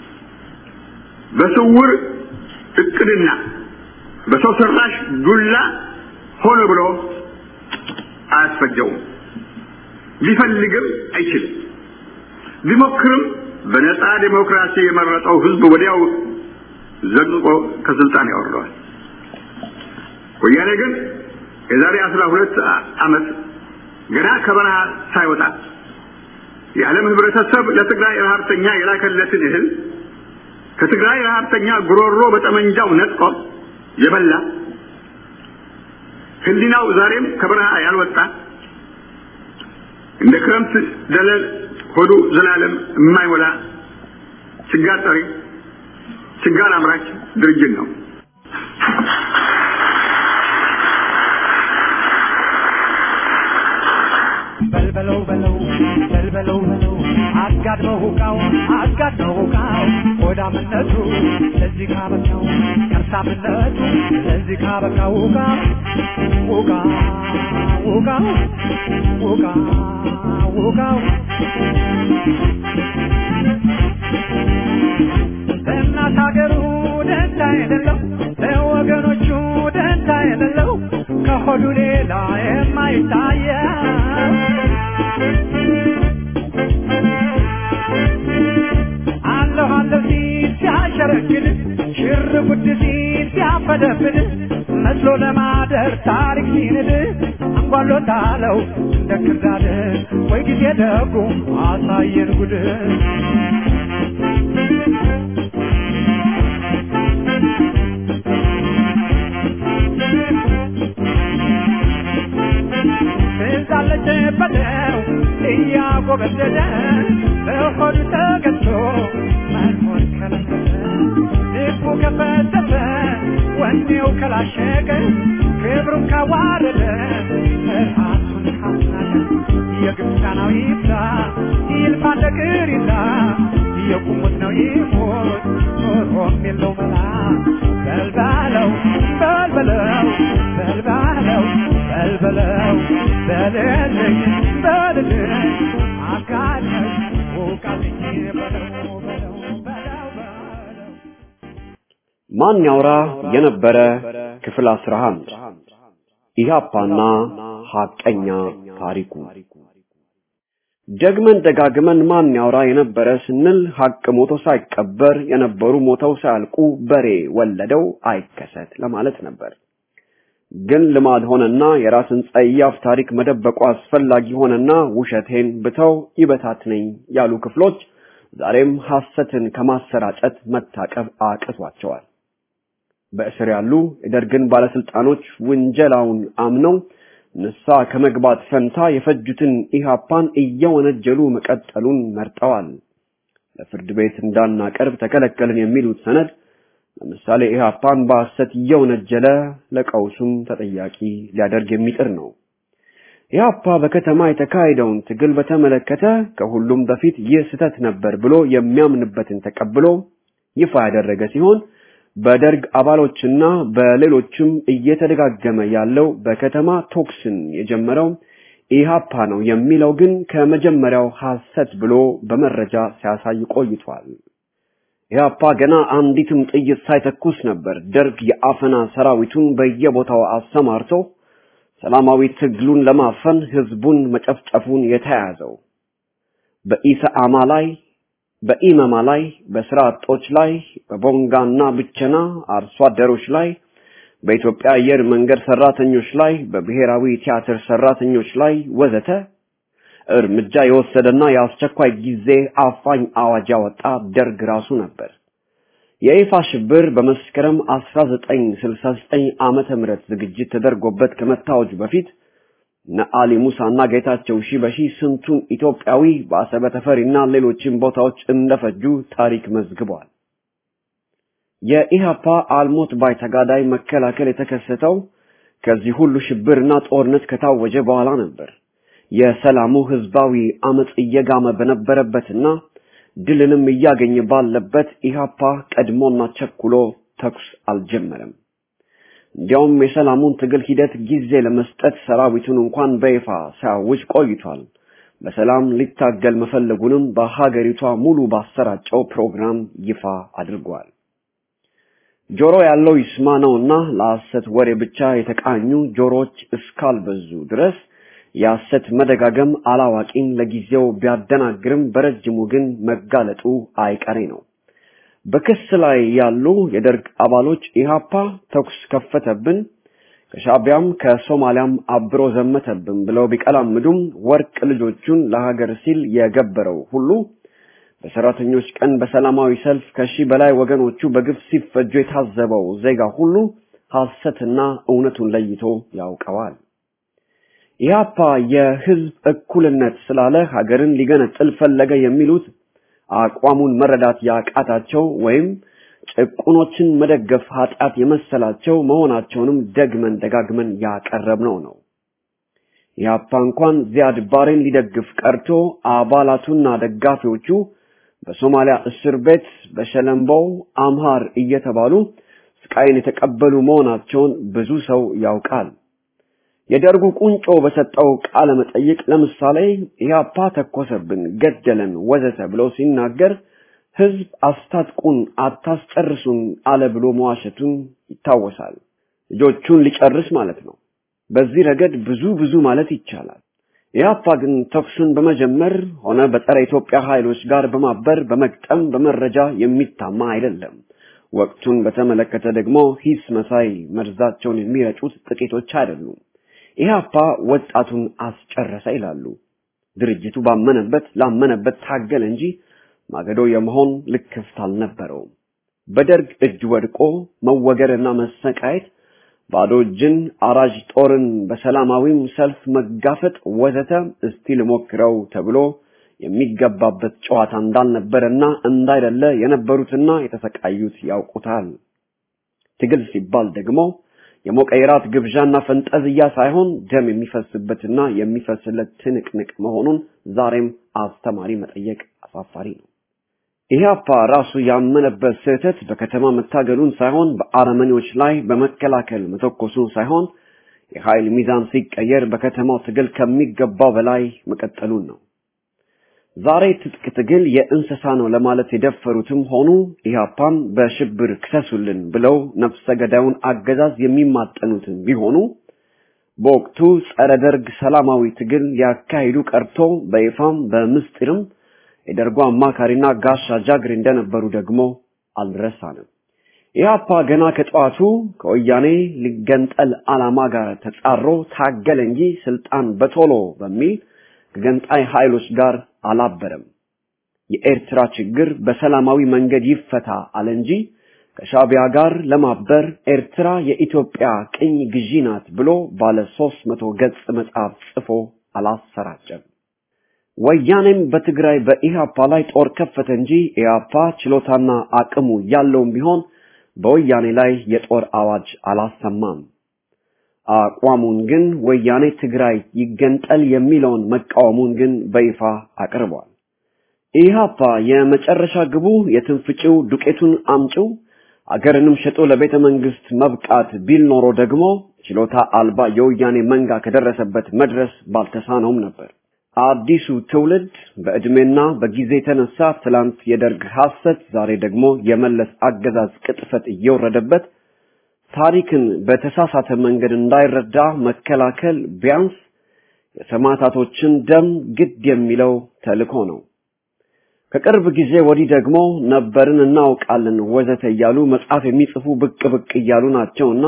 በስውር እቅድና በሰው ሰራሽ ዱላ ሆነ ብሎ አያስፈጀውም። ሊፈልግም አይችልም። ቢሞክርም በነጻ ዴሞክራሲ የመረጠው ህዝብ ወዲያው ዘቅዝቆ ከስልጣን ያወርደዋል። ወያኔ ግን የዛሬ አስራ ሁለት ዓመት ገና ከበረሃ ሳይወጣ የዓለም ህብረተሰብ ለትግራይ ረሀብተኛ የላከለትን እህል ከትግራይ ረሀብተኛ ጉሮሮ በጠመንጃው ነጥቆ የበላ ህሊናው ዛሬም ከበረሃ ያልወጣ እንደ ክረምት ደለል ሆዱ ዘላለም የማይሞላ ችጋር ጠሪ ችጋር አምራች ድርጅት ነው። በልበለው በለው በልበለው በለው አጋድመው ሁቃው አጋድመው ሁቃው ሆዳምነቱ ለዚህ ካበቃው ከርሳምነቱ ለዚህ ካበቃው ሁቃ ሁቃ ሁቃ ሁቃ ሁቃው ለእናት ሀገሩ ደንታ የሌለው ለወገኖቹ ደንታ የሌለው ከሆዱ ሌላ የማይታየው አለሁ አለሁ ሲል ሲያሸረግድ ሽር ጉድ ሲል ሲያፈደፍድ መስሎ ለማደር ታሪክ ሲንድ አንጓሎታለው እንደ ክርዳድ ወይ ጊዜ ደጉ አሳየን ጉድ ትዛለች በለው እያጎበደደ በሆዱ ተገዝቶ መኖር ከለከለ ልቡ ከፈተተ ወኔው ከላሸቀ ክብሩን ካዋረደ ራሱን ካስናቀ የግብፃናው ይብላ ይልፋ እንደ ቅሪላ የቁሙት ነው ይሞት ኖሮም የለው መላ በልባለው በልበለው በልባለው በልበለው በልልኝ በልልኝ አጋለኝ ውቃልኝ በለው በለው በለው በለው ማን ያውራ የነበረ ክፍል 11 ኢህአፓና ሐቀኛ ታሪኩ ደግመን ደጋግመን ማን ያውራ የነበረ ስንል ሐቅ ሞቶ ሳይቀበር የነበሩ ሞተው ሳያልቁ በሬ ወለደው አይከሰት ለማለት ነበር። ግን ልማድ ሆነና የራስን ጸያፍ ታሪክ መደበቁ አስፈላጊ ሆነና ውሸቴን ብተው ይበታትነኝ ያሉ ክፍሎች ዛሬም ሐሰትን ከማሰራጨት መታቀብ አቅቷቸዋል። በእስር ያሉ የደርግን ባለስልጣኖች ውንጀላውን አምነው ንሳ ከመግባት ፈንታ የፈጁትን ኢሃፓን እየወነጀሉ መቀጠሉን መርጠዋል። ለፍርድ ቤት እንዳናቀርብ ተከለከልን የሚሉት ሰነድ ለምሳሌ ኢሃፓን በሐሰት እየወነጀለ ለቀውሱም ተጠያቂ ሊያደርግ የሚጥር ነው። ኢሃፓ በከተማ የተካሄደውን ትግል በተመለከተ ከሁሉም በፊት ይህ ስህተት ነበር ብሎ የሚያምንበትን ተቀብሎ ይፋ ያደረገ ሲሆን በደርግ አባሎችና በሌሎችም እየተደጋገመ ያለው በከተማ ቶክስን የጀመረው ኢሃፓ ነው የሚለው ግን ከመጀመሪያው ሐሰት ብሎ በመረጃ ሲያሳይ ቆይቷል። ኢሃፓ ገና አንዲትም ጥይት ሳይተኩስ ነበር ደርግ የአፈና ሰራዊቱን በየቦታው አሰማርቶ ሰላማዊ ትግሉን ለማፈን ህዝቡን መጨፍጨፉን የተያያዘው። በኢሰአማ ላይ በኢመማ ላይ በስራ አጦች ላይ በቦንጋና ብቸና አርሶ አደሮች ላይ በኢትዮጵያ አየር መንገድ ሰራተኞች ላይ በብሔራዊ ቲያትር ሰራተኞች ላይ ወዘተ እርምጃ የወሰደና የአስቸኳይ ጊዜ አፋኝ አዋጅ ያወጣ ደርግ ራሱ ነበር። የይፋ ሽብር በመስከረም 1969 ዓመተ ምህረት ዝግጅት ተደርጎበት ከመታወጁ በፊት ነአሊ ሙሳና ጌታቸው ሺበሺ ስንቱን ኢትዮጵያዊ በአሰበ ተፈሪና ሌሎችም ቦታዎች እንደፈጁ ታሪክ መዝግቧል። የኢሃፓ አልሞት ባይ ተጋዳይ መከላከል የተከሰተው ከዚህ ሁሉ ሽብርና ጦርነት ከታወጀ በኋላ ነበር። የሰላሙ ህዝባዊ አመጽ እየጋመ በነበረበትና ድልንም እያገኘ ባለበት ኢሃፓ ቀድሞና ቸኩሎ ተኩስ አልጀመረም። እንዲያውም የሰላሙን ትግል ሂደት ጊዜ ለመስጠት ሰራዊቱን እንኳን በይፋ ሲያውጅ ቆይቷል። በሰላም ሊታገል መፈለጉንም በሀገሪቷ ሙሉ ባሰራጨው ፕሮግራም ይፋ አድርጓል። ጆሮ ያለው ይስማ ነውና ለሐሰት ወሬ ብቻ የተቃኙ ጆሮዎች እስካልበዙ ድረስ የሐሰት መደጋገም አላዋቂን ለጊዜው ቢያደናግርም በረጅሙ ግን መጋለጡ አይቀሬ ነው። በክስ ላይ ያሉ የደርግ አባሎች ኢሃፓ ተኩስ ከፈተብን፣ ከሻቢያም ከሶማሊያም አብሮ ዘመተብን ብለው ቢቀላምዱም ወርቅ ልጆቹን ለሀገር ሲል የገበረው ሁሉ በሰራተኞች ቀን በሰላማዊ ሰልፍ ከሺህ በላይ ወገኖቹ በግፍ ሲፈጁ የታዘበው ዜጋ ሁሉ ሐሰትና እውነቱን ለይቶ ያውቀዋል። ኢህአፓ የህዝብ እኩልነት ስላለ ሀገርን ሊገነጥል ፈለገ የሚሉት አቋሙን መረዳት ያቃታቸው ወይም ጭቁኖችን መደገፍ ኃጢአት የመሰላቸው መሆናቸውንም ደግመን ደጋግመን ያቀረብነው ነው። ኢህአፓ እንኳን ዚያድ ባሬን ሊደግፍ ቀርቶ አባላቱና ደጋፊዎቹ በሶማሊያ እስር ቤት በሸለምበው አምሃር እየተባሉ ስቃይን የተቀበሉ መሆናቸውን ብዙ ሰው ያውቃል። የደርጉ ቁንጮ በሰጠው ቃለ መጠይቅ ለምሳሌ ኢህአፓ ተኮሰብን፣ ገደለን፣ ወዘተ ብሎ ሲናገር ህዝብ አስታጥቁን፣ አታስጨርሱን አለ ብሎ መዋሸቱን ይታወሳል። ልጆቹን ሊጨርስ ማለት ነው። በዚህ ረገድ ብዙ ብዙ ማለት ይቻላል። ኢህአፓ ግን ተኩሱን በመጀመር ሆነ በጸረ ኢትዮጵያ ኃይሎች ጋር በማበር በመግጠም በመረጃ የሚታማ አይደለም። ወቅቱን በተመለከተ ደግሞ ሂስ መሳይ መርዛቸውን የሚረጩት ጥቂቶች አይደሉም። ኢህአፓ ወጣቱን አስጨረሰ ይላሉ። ድርጅቱ ባመነበት ላመነበት ታገለ እንጂ ማገዶ የመሆን ልክፍት አልነበረውም። በደርግ እጅ ወድቆ መወገርና መሰቃየት፣ ባዶ እጅን አራጅ ጦርን በሰላማዊም ሰልፍ መጋፈጥ ወዘተ እስቲ ልሞክረው ተብሎ የሚገባበት ጨዋታ እንዳልነበረና እንዳይደለ የነበሩትና የተሰቃዩት ያውቁታል። ትግል ሲባል ደግሞ የሞቀ የራት ግብዣና ፈንጠዝያ ሳይሆን ደም የሚፈስበትና የሚፈስለት ትንቅንቅ መሆኑን ዛሬም አስተማሪ መጠየቅ አሳፋሪ ነው። ኢህአፓ ራሱ ያመነበት ስህተት በከተማ መታገሉን ሳይሆን በአረመኔዎች ላይ በመከላከል መተኮሱን ሳይሆን የኃይል ሚዛን ሲቀየር በከተማው ትግል ከሚገባው በላይ መቀጠሉን ነው። ዛሬ ትጥቅ ትግል የእንስሳ ነው ለማለት የደፈሩትም ሆኑ ኢህአፓን በሽብር ክሰሱልን ብለው ነፍሰ ገዳዩን አገዛዝ የሚማጠኑትም ቢሆኑ በወቅቱ ጸረ ደርግ ሰላማዊ ትግል ሊያካሂዱ ቀርቶ በይፋም በምስጢርም የደርጉ አማካሪና ጋሻ ጃግሬ እንደነበሩ ደግሞ አልረሳንም። ኢህአፓ ገና ከጠዋቱ ከወያኔ ሊገንጠል ዓላማ ጋር ተጻሮ ታገለ እንጂ ስልጣን በቶሎ በሚል ከገንጣይ ኃይሎች ጋር አላበረም። የኤርትራ ችግር በሰላማዊ መንገድ ይፈታ አለ እንጂ ከሻቢያ ጋር ለማበር ኤርትራ የኢትዮጵያ ቅኝ ግዢ ናት ብሎ ባለ ሦስት መቶ ገጽ መጽሐፍ ጽፎ አላሰራጨም። ወያኔም በትግራይ በኢህአፓ ላይ ጦር ከፈተ እንጂ ኢህአፓ ችሎታና አቅሙ ያለውም ቢሆን በወያኔ ላይ የጦር አዋጅ አላሰማም። አቋሙን ግን ወያኔ ትግራይ ይገንጠል የሚለውን መቃወሙን ግን በይፋ አቅርቧል። ኢህአፓ የመጨረሻ ግቡ የትንፍጭው ዱቄቱን አምጪው አገርንም ሸጦ ለቤተ መንግስት መብቃት ቢል ኖሮ ደግሞ ችሎታ አልባ የወያኔ መንጋ ከደረሰበት መድረስ ባልተሳነውም ነበር። አዲሱ ትውልድ በዕድሜና በጊዜ የተነሳ ትላንት የደርግ ሐሰት፣ ዛሬ ደግሞ የመለስ አገዛዝ ቅጥፈት እየወረደበት ታሪክን በተሳሳተ መንገድ እንዳይረዳ መከላከል ቢያንስ የሰማዕታቶችን ደም ግድ የሚለው ተልእኮ ነው። ከቅርብ ጊዜ ወዲህ ደግሞ ነበርን እናውቃለን ወዘተ እያሉ መጽሐፍ የሚጽፉ ብቅ ብቅ እያሉ ናቸውና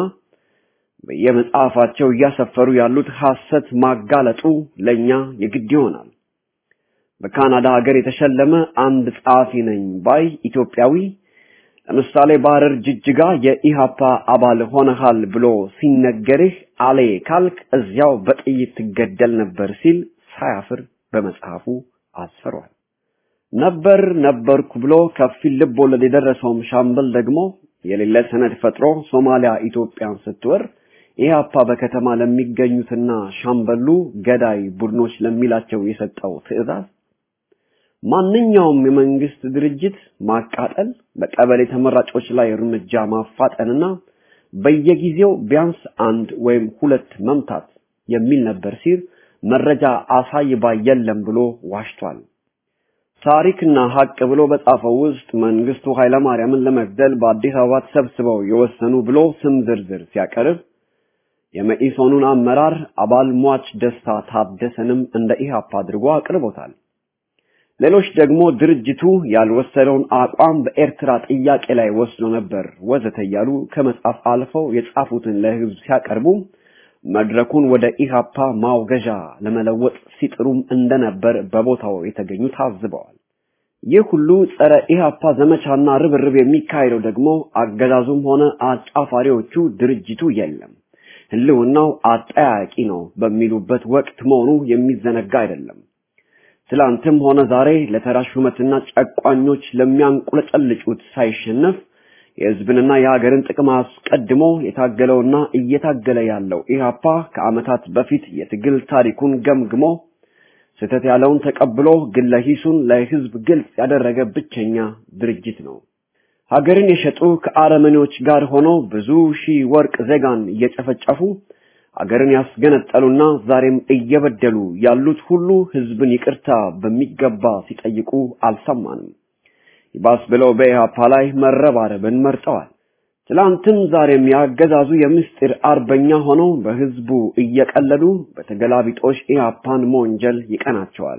በየመጽሐፋቸው እያሰፈሩ ያሉት ሐሰት ማጋለጡ ለኛ የግድ ይሆናል። በካናዳ ሀገር የተሸለመ አንድ ጸሐፊ ነኝ ባይ ኢትዮጵያዊ ለምሳሌ በሐረር ጅጅጋ የኢሃፓ አባል ሆነሃል ብሎ ሲነገርህ አሌ ካልክ እዚያው በጥይት ትገደል ነበር ሲል ሳያፍር በመጽሐፉ አስፈሯል። ነበር ነበርኩ ብሎ ከፊል ልብ ወለድ የደረሰውም ሻምበል ደግሞ የሌለ ሰነድ ፈጥሮ ሶማሊያ ኢትዮጵያን ስትወር ኢህአፓ በከተማ ለሚገኙትና ሻምበሉ ገዳይ ቡድኖች ለሚላቸው የሰጠው ትዕዛዝ ማንኛውም የመንግስት ድርጅት ማቃጠል፣ በቀበሌ ተመራጮች ላይ እርምጃ ማፋጠንና በየጊዜው ቢያንስ አንድ ወይም ሁለት መምታት የሚል ነበር ሲል መረጃ አሳይባ የለም ብሎ ዋሽቷል። ታሪክና ሀቅ ብሎ በጻፈው ውስጥ መንግስቱ ኃይለማርያምን ለመግደል በአዲስ አበባ ተሰብስበው የወሰኑ ብሎ ስም ዝርዝር ሲያቀርብ የመኢሶኑን አመራር አባል ሟች ደስታ ታደሰንም እንደ ኢህአፓ አድርጎ አቅርቦታል። ሌሎች ደግሞ ድርጅቱ ያልወሰደውን አቋም በኤርትራ ጥያቄ ላይ ወስዶ ነበር ወዘተ እያሉ ከመጻፍ አልፈው የጻፉትን ለህዝብ ሲያቀርቡ መድረኩን ወደ ኢሃፓ ማውገዣ ለመለወጥ ሲጥሩም እንደነበር በቦታው የተገኙ ታዝበዋል። ይህ ሁሉ ጸረ ኢሃፓ ዘመቻና ርብርብ የሚካሄደው ደግሞ አገዛዙም ሆነ አጫፋሪዎቹ ድርጅቱ የለም ህልውናው አጠያቂ ነው በሚሉበት ወቅት መሆኑ የሚዘነጋ አይደለም። ትላንትም ሆነ ዛሬ ለተራ ሹመትና ጨቋኞች ለሚያንቁለጨልጩት ሳይሸነፍ የህዝብንና የሀገርን ጥቅም አስቀድሞ የታገለውና እየታገለ ያለው ኢህአፓ ከዓመታት በፊት የትግል ታሪኩን ገምግሞ ስህተት ያለውን ተቀብሎ ግለ ሂሱን ለህዝብ ግልጽ ያደረገ ብቸኛ ድርጅት ነው። ሀገርን የሸጡ ከአረመኔዎች ጋር ሆነው ብዙ ሺህ ወርቅ ዜጋን እየጨፈጨፉ ሀገርን ያስገነጠሉና ዛሬም እየበደሉ ያሉት ሁሉ ህዝብን ይቅርታ በሚገባ ሲጠይቁ አልሰማንም። ይባስ ብለው በኢህአፓ ላይ መረባረብን መርጠዋል። ትላንትም ዛሬም ያገዛዙ የምስጢር አርበኛ ሆነው በህዝቡ እየቀለዱ በተገላቢጦሽ ኢህአፓን መወንጀል ይቀናቸዋል።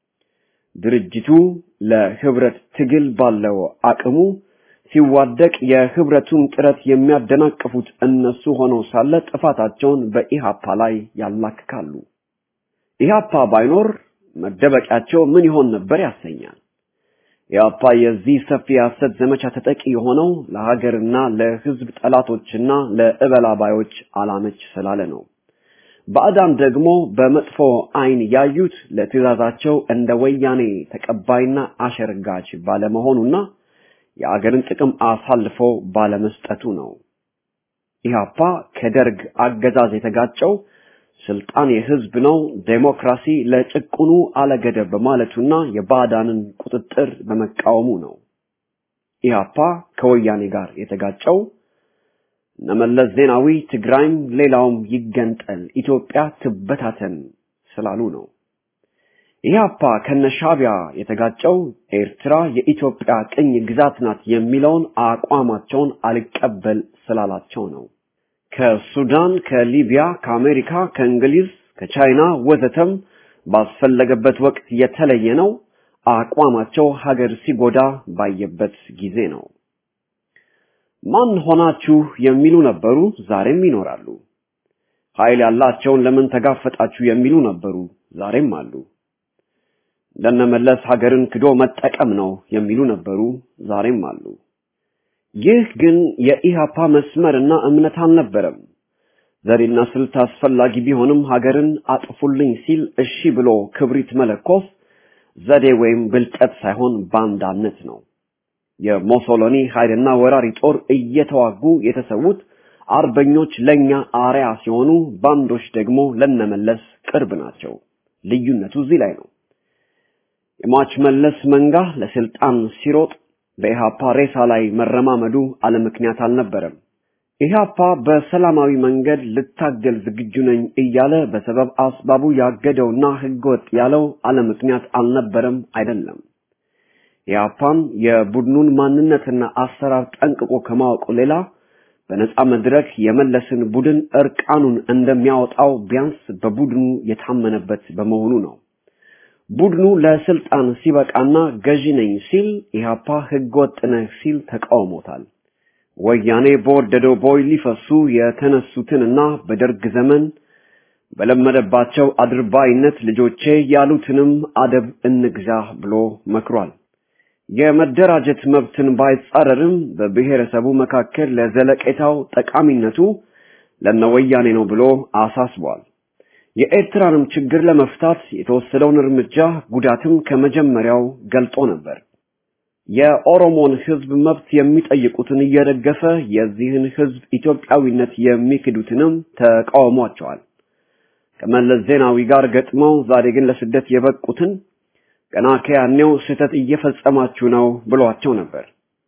ድርጅቱ ለህብረት ትግል ባለው አቅሙ ሲዋደቅ የህብረቱን ጥረት የሚያደናቅፉት እነሱ ሆነው ሳለ ጥፋታቸውን በኢሃፓ ላይ ያላክካሉ። ኢሃፓ ባይኖር መደበቂያቸው ምን ይሆን ነበር ያሰኛል። ኢሃፓ የዚህ ሰፊ የሐሰት ዘመቻ ተጠቂ የሆነው ለሀገርና ለህዝብ ጠላቶችና ለእበላባዮች አላመች ስላለ ነው። ባዕዳን ደግሞ በመጥፎ አይን ያዩት ለትዕዛዛቸው እንደ ወያኔ ተቀባይና አሸርጋች ባለመሆኑና የአገርን ጥቅም አሳልፎ ባለመስጠቱ ነው። ኢህአፓ ከደርግ አገዛዝ የተጋጨው ስልጣን የህዝብ ነው፣ ዴሞክራሲ ለጭቁኑ አለገደብ በማለቱና የባዕዳንን ቁጥጥር በመቃወሙ ነው። ኢህአፓ ከወያኔ ጋር የተጋጨው እነመለስ ዜናዊ ትግራይም ሌላውም ይገንጠል፣ ኢትዮጵያ ትበታተን ስላሉ ነው። ኢህአፓ ከነሻቢያ የተጋጨው ኤርትራ የኢትዮጵያ ቅኝ ግዛት ናት የሚለውን አቋማቸውን አልቀበል ስላላቸው ነው። ከሱዳን፣ ከሊቢያ፣ ከአሜሪካ፣ ከእንግሊዝ፣ ከቻይና ወዘተም ባስፈለገበት ወቅት የተለየ ነው። አቋማቸው ሀገር ሲጎዳ ባየበት ጊዜ ነው። ማን ሆናችሁ የሚሉ ነበሩ፣ ዛሬም ይኖራሉ። ኃይል ያላቸውን ለምን ተጋፈጣችሁ የሚሉ ነበሩ፣ ዛሬም አሉ። እንደነመለስ ሀገርን ክዶ መጠቀም ነው የሚሉ ነበሩ፣ ዛሬም አሉ። ይህ ግን የኢሃፓ መስመርና እምነት አልነበረም። ዘዴና ስልት አስፈላጊ ቢሆንም ሀገርን አጥፉልኝ ሲል እሺ ብሎ ክብሪት መለኮስ ዘዴ ወይም ብልጠት ሳይሆን ባንዳነት ነው። የሞሶሎኒ ኃይልና ወራሪ ጦር እየተዋጉ የተሰዉት አርበኞች ለኛ አርያ ሲሆኑ፣ ባንዶች ደግሞ ለነመለስ ቅርብ ናቸው። ልዩነቱ እዚህ ላይ ነው። የሟች መለስ መንጋ ለስልጣን ሲሮጥ በኢሃፓ ሬሳ ላይ መረማመዱ አለምክንያት አልነበረም። ኢህአፓ በሰላማዊ መንገድ ልታገል ዝግጁ ነኝ እያለ በሰበብ አስባቡ ያገደውና ህገወጥ ያለው አለምክንያት አልነበረም አይደለም። ኢህአፓም የቡድኑን ማንነትና አሰራር ጠንቅቆ ከማወቁ ሌላ በነጻ መድረክ የመለስን ቡድን እርቃኑን እንደሚያወጣው ቢያንስ በቡድኑ የታመነበት በመሆኑ ነው። ቡድኑ ለስልጣን ሲበቃና ገዢ ነኝ ሲል ኢህአፓ ህገወጥ ነህ ሲል ተቃውሞታል። ወያኔ በወደደው ቦይ ሊፈሱ የተነሱትንና በደርግ ዘመን በለመደባቸው አድርባይነት ልጆቼ ያሉትንም አደብ እንግዛ ብሎ መክሯል። የመደራጀት መብትን ባይጻረርም በብሔረሰቡ መካከል ለዘለቄታው ጠቃሚነቱ ለነወያኔ ነው ብሎ አሳስቧል። የኤርትራንም ችግር ለመፍታት የተወሰደውን እርምጃ ጉዳትም ከመጀመሪያው ገልጦ ነበር። የኦሮሞን ህዝብ መብት የሚጠይቁትን እየደገፈ የዚህን ህዝብ ኢትዮጵያዊነት የሚክዱትንም ተቃውሟቸዋል። ከመለስ ዜናዊ ጋር ገጥመው ዛሬ ግን ለስደት የበቁትን ገና ከያኔው ስህተት እየፈጸማችሁ ነው ብሏቸው ነበር።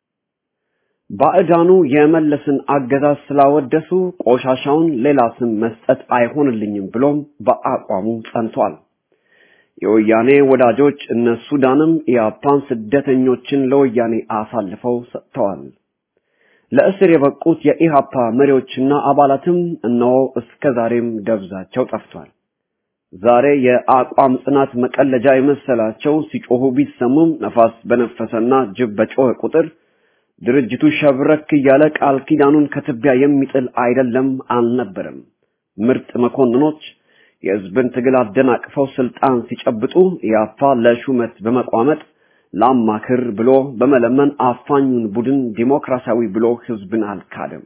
ባዕዳኑ የመለስን አገዛዝ ስላወደሱ ቆሻሻውን ሌላ ስም መስጠት አይሆንልኝም ብሎም በአቋሙ ጸንቷል። የወያኔ ወዳጆች እነ ሱዳንም ኢያፓን ስደተኞችን ለወያኔ አሳልፈው ሰጥተዋል። ለእስር የበቁት የኢሃፓ መሪዎችና አባላትም እነሆ እስከ ዛሬም ደብዛቸው ጠፍቷል። ዛሬ የአቋም ጽናት መቀለጃ የመሰላቸው ሲጮሁ ቢሰሙም ነፋስ በነፈሰና ጅብ በጮኸ ቁጥር ድርጅቱ ሸብረክ እያለ ቃል ኪዳኑን ከትቢያ የሚጥል አይደለም አልነበረም። ምርጥ መኮንኖች የህዝብን ትግል አደናቅፈው ስልጣን ሲጨብጡ ኢያፓ ለሹመት በመቋመጥ ላማክር ብሎ በመለመን አፋኙን ቡድን ዲሞክራሲያዊ ብሎ ህዝብን አልካደም።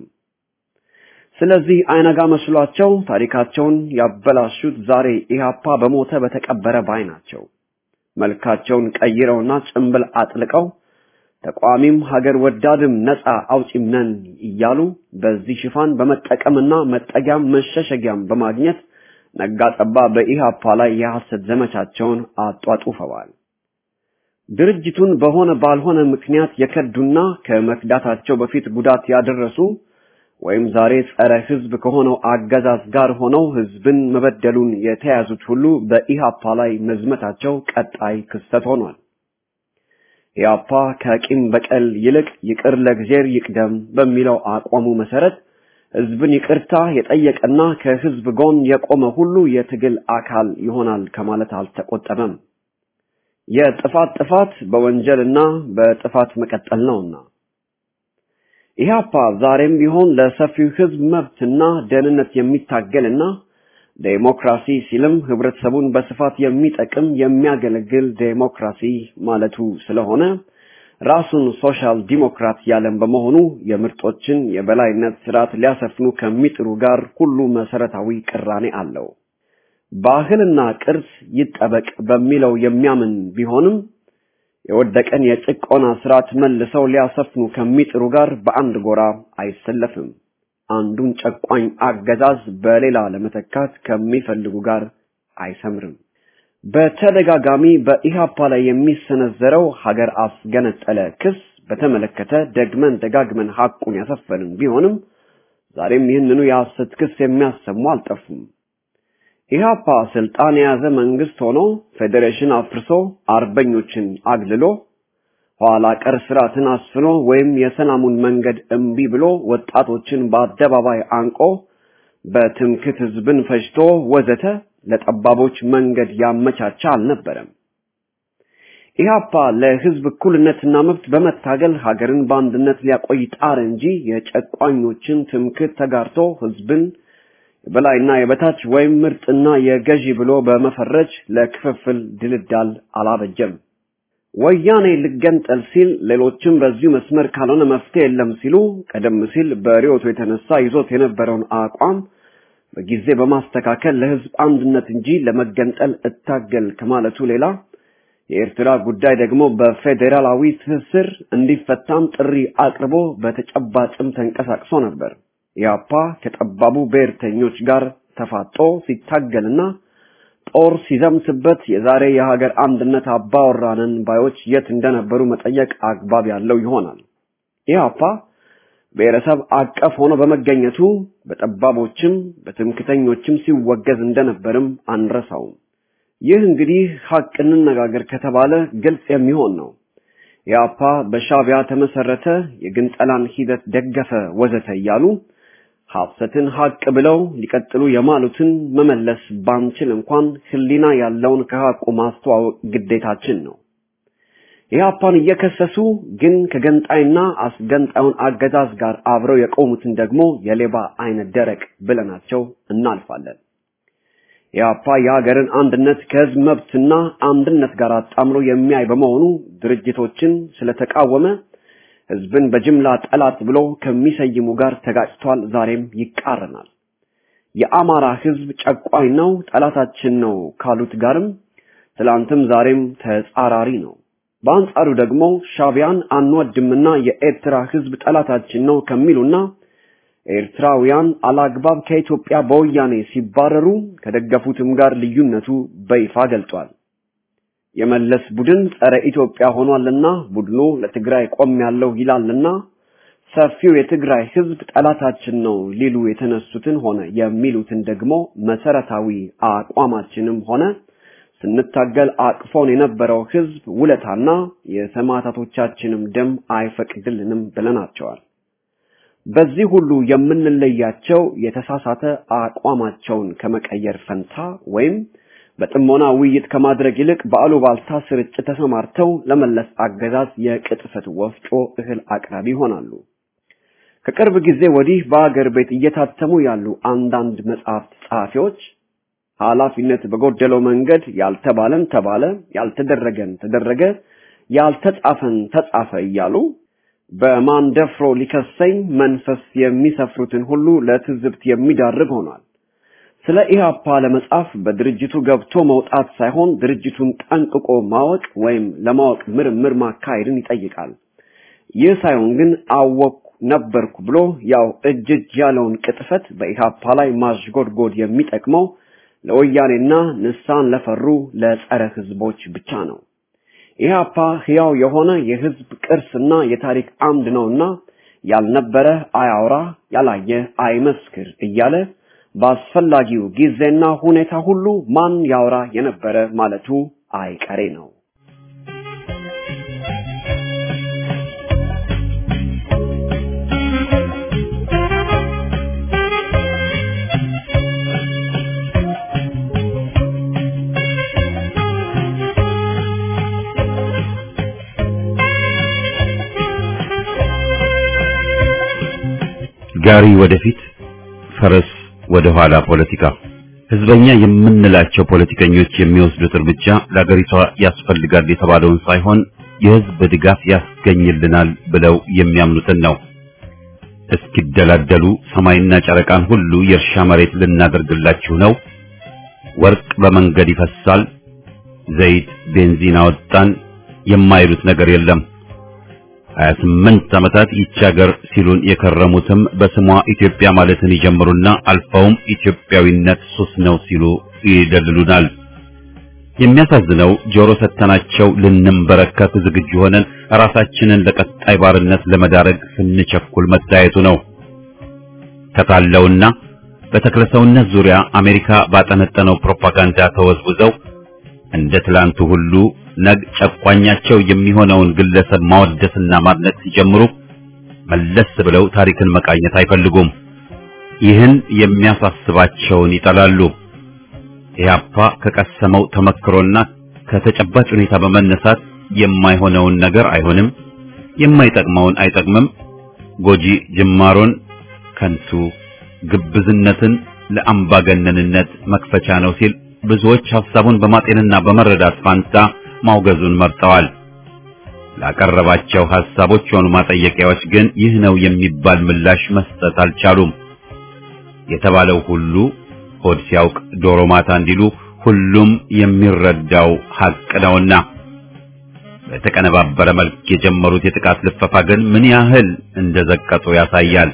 ስለዚህ አይነጋ መስሏቸው ታሪካቸውን ያበላሹት ዛሬ ኢህአፓ በሞተ በተቀበረ ባይ ናቸው። መልካቸውን ቀይረውና ጭንብል አጥልቀው ተቋሚም ሀገር ወዳድም ነፃ አውጪም ነን እያሉ በዚህ ሽፋን በመጠቀምና መጠጊያም መሸሸጊያም በማግኘት ነጋጠባ በኢህአፓ ላይ የሐሰት ዘመቻቸውን አጧጡፈዋል። ድርጅቱን በሆነ ባልሆነ ምክንያት የከዱና ከመክዳታቸው በፊት ጉዳት ያደረሱ ወይም ዛሬ ጸረ ህዝብ ከሆነው አገዛዝ ጋር ሆነው ህዝብን መበደሉን የተያዙት ሁሉ በኢሃፓ ላይ መዝመታቸው ቀጣይ ክስተት ሆኗል። ኢሃፓ ከቂም በቀል ይልቅ ይቅር ለእግዚአብሔር ይቅደም በሚለው አቋሙ መሰረት ህዝብን ይቅርታ የጠየቀና ከህዝብ ጎን የቆመ ሁሉ የትግል አካል ይሆናል ከማለት አልተቆጠበም። የጥፋት ጥፋት በወንጀልና በጥፋት መቀጠል ነውና ኢህአፓ ዛሬም ቢሆን ለሰፊው ህዝብ መብትና ደህንነት የሚታገልና ዴሞክራሲ ሲልም ህብረተሰቡን በስፋት የሚጠቅም የሚያገለግል ዴሞክራሲ ማለቱ ስለሆነ ራሱን ሶሻል ዲሞክራት ያለም በመሆኑ የምርጦችን የበላይነት ስርዓት ሊያሰፍኑ ከሚጥሩ ጋር ሁሉ መሰረታዊ ቅራኔ አለው። ባህልና ቅርስ ይጠበቅ በሚለው የሚያምን ቢሆንም የወደቀን የጭቆና ስርዓት መልሰው ሊያሰፍኑ ከሚጥሩ ጋር በአንድ ጎራ አይሰለፍም። አንዱን ጨቋኝ አገዛዝ በሌላ ለመተካት ከሚፈልጉ ጋር አይሰምርም። በተደጋጋሚ በኢሃፓ ላይ የሚሰነዘረው ሀገር አስገነጠለ ክስ በተመለከተ ደግመን ደጋግመን ሐቁን ያሰፈንን ቢሆንም ዛሬም ይህንኑ የሐሰት ክስ የሚያሰሙ አልጠፉም። ኢህአፓ ስልጣን የያዘ መንግስት ሆኖ ፌዴሬሽን አፍርሶ አርበኞችን አግልሎ ኋላ ቀር ስርዓትን አስፍኖ ወይም የሰላሙን መንገድ እምቢ ብሎ ወጣቶችን በአደባባይ አንቆ በትምክት ህዝብን ፈጅቶ ወዘተ ለጠባቦች መንገድ ያመቻቻ አልነበረም። ኢህአፓ ለህዝብ እኩልነትና መብት በመታገል ሀገርን በአንድነት ሊያቆይ ጣር እንጂ የጨቋኞችን ትምክት ተጋርቶ ህዝብን የበላይና የበታች ወይም ምርጥና የገዢ ብሎ በመፈረጅ ለክፍፍል ድልዳል አላበጀም። ወያኔ ልገንጠል ሲል ሌሎችም በዚሁ መስመር ካልሆነ መፍትሄ የለም ሲሉ ቀደም ሲል በሪዮቱ የተነሳ ይዞት የነበረውን አቋም በጊዜ በማስተካከል ለህዝብ አንድነት እንጂ ለመገንጠል እታገል ከማለቱ ሌላ የኤርትራ ጉዳይ ደግሞ በፌዴራላዊ ትስስር እንዲፈታም ጥሪ አቅርቦ በተጨባጭም ተንቀሳቅሶ ነበር። ኢያፓ ከጠባቡ ብሔርተኞች ጋር ተፋጦ ሲታገልና ጦር ሲዘምትበት የዛሬ የሀገር አንድነት አባወራንን ባዮች የት እንደነበሩ መጠየቅ አግባብ ያለው ይሆናል። ኢህአፓ ብሔረሰብ አቀፍ ሆኖ በመገኘቱ በጠባቦችም በትምክተኞችም ሲወገዝ እንደነበርም አንረሳውም። ይህ እንግዲህ ሀቅ እንነጋገር ከተባለ ግልጽ የሚሆን ነው። ኢህአፓ በሻቢያ ተመሰረተ፣ የግንጠላን ሂደት ደገፈ፣ ወዘተ እያሉ ሐሰትን ሀቅ ብለው ሊቀጥሉ የማሉትን መመለስ ባንችል እንኳን ህሊና ያለውን ከሀቁ ማስተዋወቅ ግዴታችን ነው። ኢህአፓን እየከሰሱ ግን ከገንጣይና አስገንጣዩን አገዛዝ ጋር አብረው የቆሙትን ደግሞ የሌባ አይነት ደረቅ ብለናቸው እናልፋለን። ኢህአፓ የሀገርን አንድነት ከህዝብ መብትና አንድነት ጋር አጣምሮ የሚያይ በመሆኑ ድርጅቶችን ስለተቃወመ ህዝብን በጅምላ ጠላት ብሎ ከሚሰይሙ ጋር ተጋጭቷል። ዛሬም ይቃረናል። የአማራ ህዝብ ጨቋኝ ነው፣ ጠላታችን ነው ካሉት ጋርም ትላንትም ዛሬም ተጻራሪ ነው። በአንጻሩ ደግሞ ሻቢያን አንወድምና የኤርትራ ህዝብ ጠላታችን ነው ከሚሉና ኤርትራውያን አላግባብ ከኢትዮጵያ በወያኔ ሲባረሩ ከደገፉትም ጋር ልዩነቱ በይፋ ገልጧል። የመለስ ቡድን ጸረ ኢትዮጵያ ሆኗልና ቡድኑ ለትግራይ ቆም ያለው ይላልና ሰፊው የትግራይ ህዝብ ጠላታችን ነው ሊሉ የተነሱትን ሆነ የሚሉትን ደግሞ መሰረታዊ አቋማችንም ሆነ ስንታገል አቅፎን የነበረው ህዝብ ውለታና የሰማዕታቶቻችንም ደም አይፈቅድልንም ብለናቸዋል። በዚህ ሁሉ የምንለያቸው የተሳሳተ አቋማቸውን ከመቀየር ፈንታ ወይም በጥሞና ውይይት ከማድረግ ይልቅ በአሉባልታ ስርጭት ተሰማርተው ለመለስ አገዛዝ የቅጥፈት ወፍጮ እህል አቅራቢ ይሆናሉ። ከቅርብ ጊዜ ወዲህ በአገር ቤት እየታተሙ ያሉ አንዳንድ መጽሐፍት ጸሐፊዎች ኃላፊነት በጎደለው መንገድ ያልተባለን ተባለ፣ ያልተደረገን ተደረገ፣ ያልተጻፈን ተጻፈ እያሉ በማን ደፍሮ ሊከሰኝ መንፈስ የሚሰፍሩትን ሁሉ ለትዝብት የሚዳርግ ሆኗል። ስለ ኢህአፓ ለመጻፍ በድርጅቱ ገብቶ መውጣት ሳይሆን ድርጅቱን ጠንቅቆ ማወቅ ወይም ለማወቅ ምርምር ማካሄድን ይጠይቃል። ይህ ሳይሆን ግን አወቅኩ ነበርኩ ብሎ ያው እጅ እጅ ያለውን ቅጥፈት በኢህአፓ ላይ ማሽጎድጎድ የሚጠቅመው ለወያኔና ንሳን ለፈሩ ለጸረ ህዝቦች ብቻ ነው። ኢህአፓ ሕያው የሆነ የህዝብ ቅርስና የታሪክ አምድ ነውና ያልነበረ አያውራ፣ ያላየ አይመስክር እያለ በአስፈላጊው ጊዜና ሁኔታ ሁሉ ማን ያውራ የነበረ ማለቱ አይቀሬ ነው። ጋሪ ወደፊት ፈረስ ወደ ኋላ ፖለቲካ ህዝበኛ የምንላቸው ፖለቲከኞች የሚወስዱት እርምጃ ለአገሪቷ ያስፈልጋል የተባለውን ሳይሆን የህዝብ ድጋፍ ያስገኝልናል ብለው የሚያምኑትን ነው። እስኪደላደሉ ሰማይና ጨረቃን ሁሉ የእርሻ መሬት ልናደርግላችሁ ነው፣ ወርቅ በመንገድ ይፈሳል፣ ዘይት ቤንዚን አወጣን የማይሉት ነገር የለም። 28 ዓመታት ይህች ሀገር ሲሉን የከረሙትም በስሟ ኢትዮጵያ ማለትን ይጀምሩና አልፈውም ኢትዮጵያዊነት ሱስ ነው ሲሉ ይደልሉናል። የሚያሳዝነው ጆሮ ሰተናቸው ልንንበረከክ ዝግጁ ሆነን ራሳችንን ለቀጣይ ባርነት ለመዳረግ ስንቸኩል መታየቱ ነው። ከታለውና በተክለሰውነት ዙሪያ አሜሪካ ባጠነጠነው ፕሮፓጋንዳ ተወዝውዘው እንደ ትላንቱ ሁሉ ነግ ጨቋኛቸው የሚሆነውን ግለሰብ ማወደስና ማድነቅ ሲጀምሩ መለስ ብለው ታሪክን መቃኘት አይፈልጉም። ይህን የሚያሳስባቸውን ይጠላሉ። ኢህአፓ ከቀሰመው ተመክሮና ከተጨባጭ ሁኔታ በመነሳት የማይሆነውን ነገር አይሆንም፣ የማይጠቅመውን አይጠቅምም፣ ጎጂ ጅማሮን ከንቱ፣ ግብዝነትን ለአምባገነንነት መክፈቻ ነው ሲል ብዙዎች ሐሳቡን በማጤንና በመረዳት ፋንታ ማውገዙን መርጠዋል። ላቀረባቸው ሐሳቦች ሆኑ ማጠየቂያዎች ግን ይህ ነው የሚባል ምላሽ መስጠት አልቻሉም። የተባለው ሁሉ ሆድ ሲያውቅ ዶሮ ማታ እንዲሉ ሁሉም የሚረዳው ሐቅ ነውና በተቀነባበረ መልክ የጀመሩት የጥቃት ልፈፋ ግን ምን ያህል እንደዘቀጡ ያሳያል።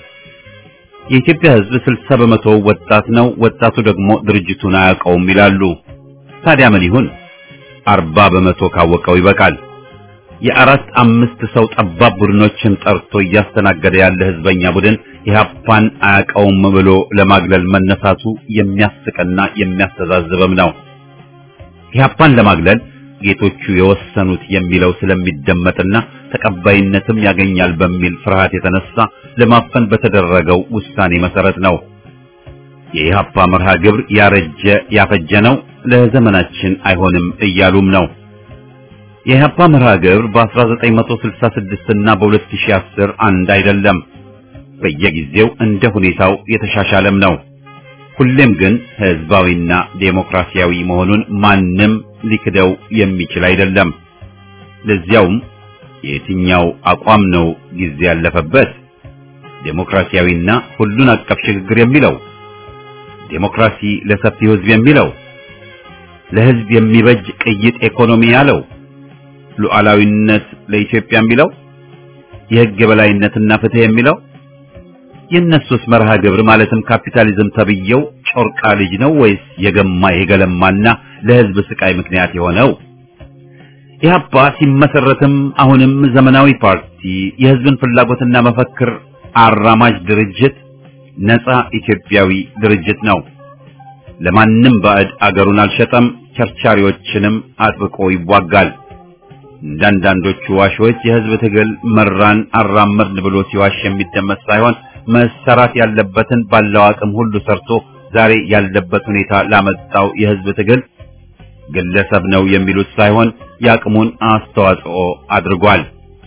የኢትዮጵያ ሕዝብ ስልሳ በመቶ ወጣት ነው። ወጣቱ ደግሞ ድርጅቱን አያውቀውም ይላሉ። ታዲያ ምን ይሁን? አርባ በመቶ ካወቀው ይበቃል። የአራት አምስት ሰው ጠባብ ቡድኖችን ጠርቶ እያስተናገደ ያለ ህዝበኛ ቡድን ኢህአፓን አያውቀውም ብሎ ለማግለል መነሳቱ የሚያስቅና የሚያስተዛዝብም ነው። ኢህአፓን ለማግለል ጌቶቹ የወሰኑት የሚለው ስለሚደመጥና ተቀባይነትም ያገኛል በሚል ፍርሃት የተነሳ ለማፈን በተደረገው ውሳኔ መሰረት ነው። የኢህአፓ መርሃ ግብር ያረጀ ያፈጀ ነው፣ ለዘመናችን አይሆንም እያሉም ነው። የኢህአፓ መርሃ ግብር በ1966 እና በ2010 አንድ አይደለም። በየጊዜው እንደ ሁኔታው የተሻሻለም ነው። ሁሌም ግን ህዝባዊና ዴሞክራሲያዊ መሆኑን ማንም ሊክደው የሚችል አይደለም። ለዚያውም የትኛው አቋም ነው ጊዜ ያለፈበት? ዴሞክራሲያዊና ሁሉን አቀፍ ሽግግር የሚለው ዴሞክራሲ ለሰፊው ህዝብ የሚለው ለህዝብ የሚበጅ ቅይጥ ኢኮኖሚ ያለው ሉዓላዊነት ለኢትዮጵያ የሚለው የህግ የበላይነትና ፍትህ የሚለው የእነሱስ መርሃ ግብር ማለትም ካፒታሊዝም ተብየው ጮርቃ ልጅ ነው ወይስ የገማ የገለማና ለህዝብ ስቃይ ምክንያት የሆነው? ኢህአፓ ሲመሰረትም አሁንም ዘመናዊ ፓርቲ፣ የህዝብን ፍላጎትና መፈክር አራማጅ ድርጅት፣ ነፃ ኢትዮጵያዊ ድርጅት ነው። ለማንም ባዕድ አገሩን አልሸጠም፣ ቸርቻሪዎችንም አጥብቆ ይዋጋል። እንዳንዳንዶቹ ዋሾች የህዝብ ትግል መራን አራመድን ብሎ ሲዋሽ የሚደመጥ ሳይሆን መሰራት ያለበትን ባለው አቅም ሁሉ ሰርቶ ዛሬ ያለበት ሁኔታ ላመጣው የህዝብ ትግል ግለሰብ ነው የሚሉት ሳይሆን የአቅሙን አስተዋጽኦ አድርጓል።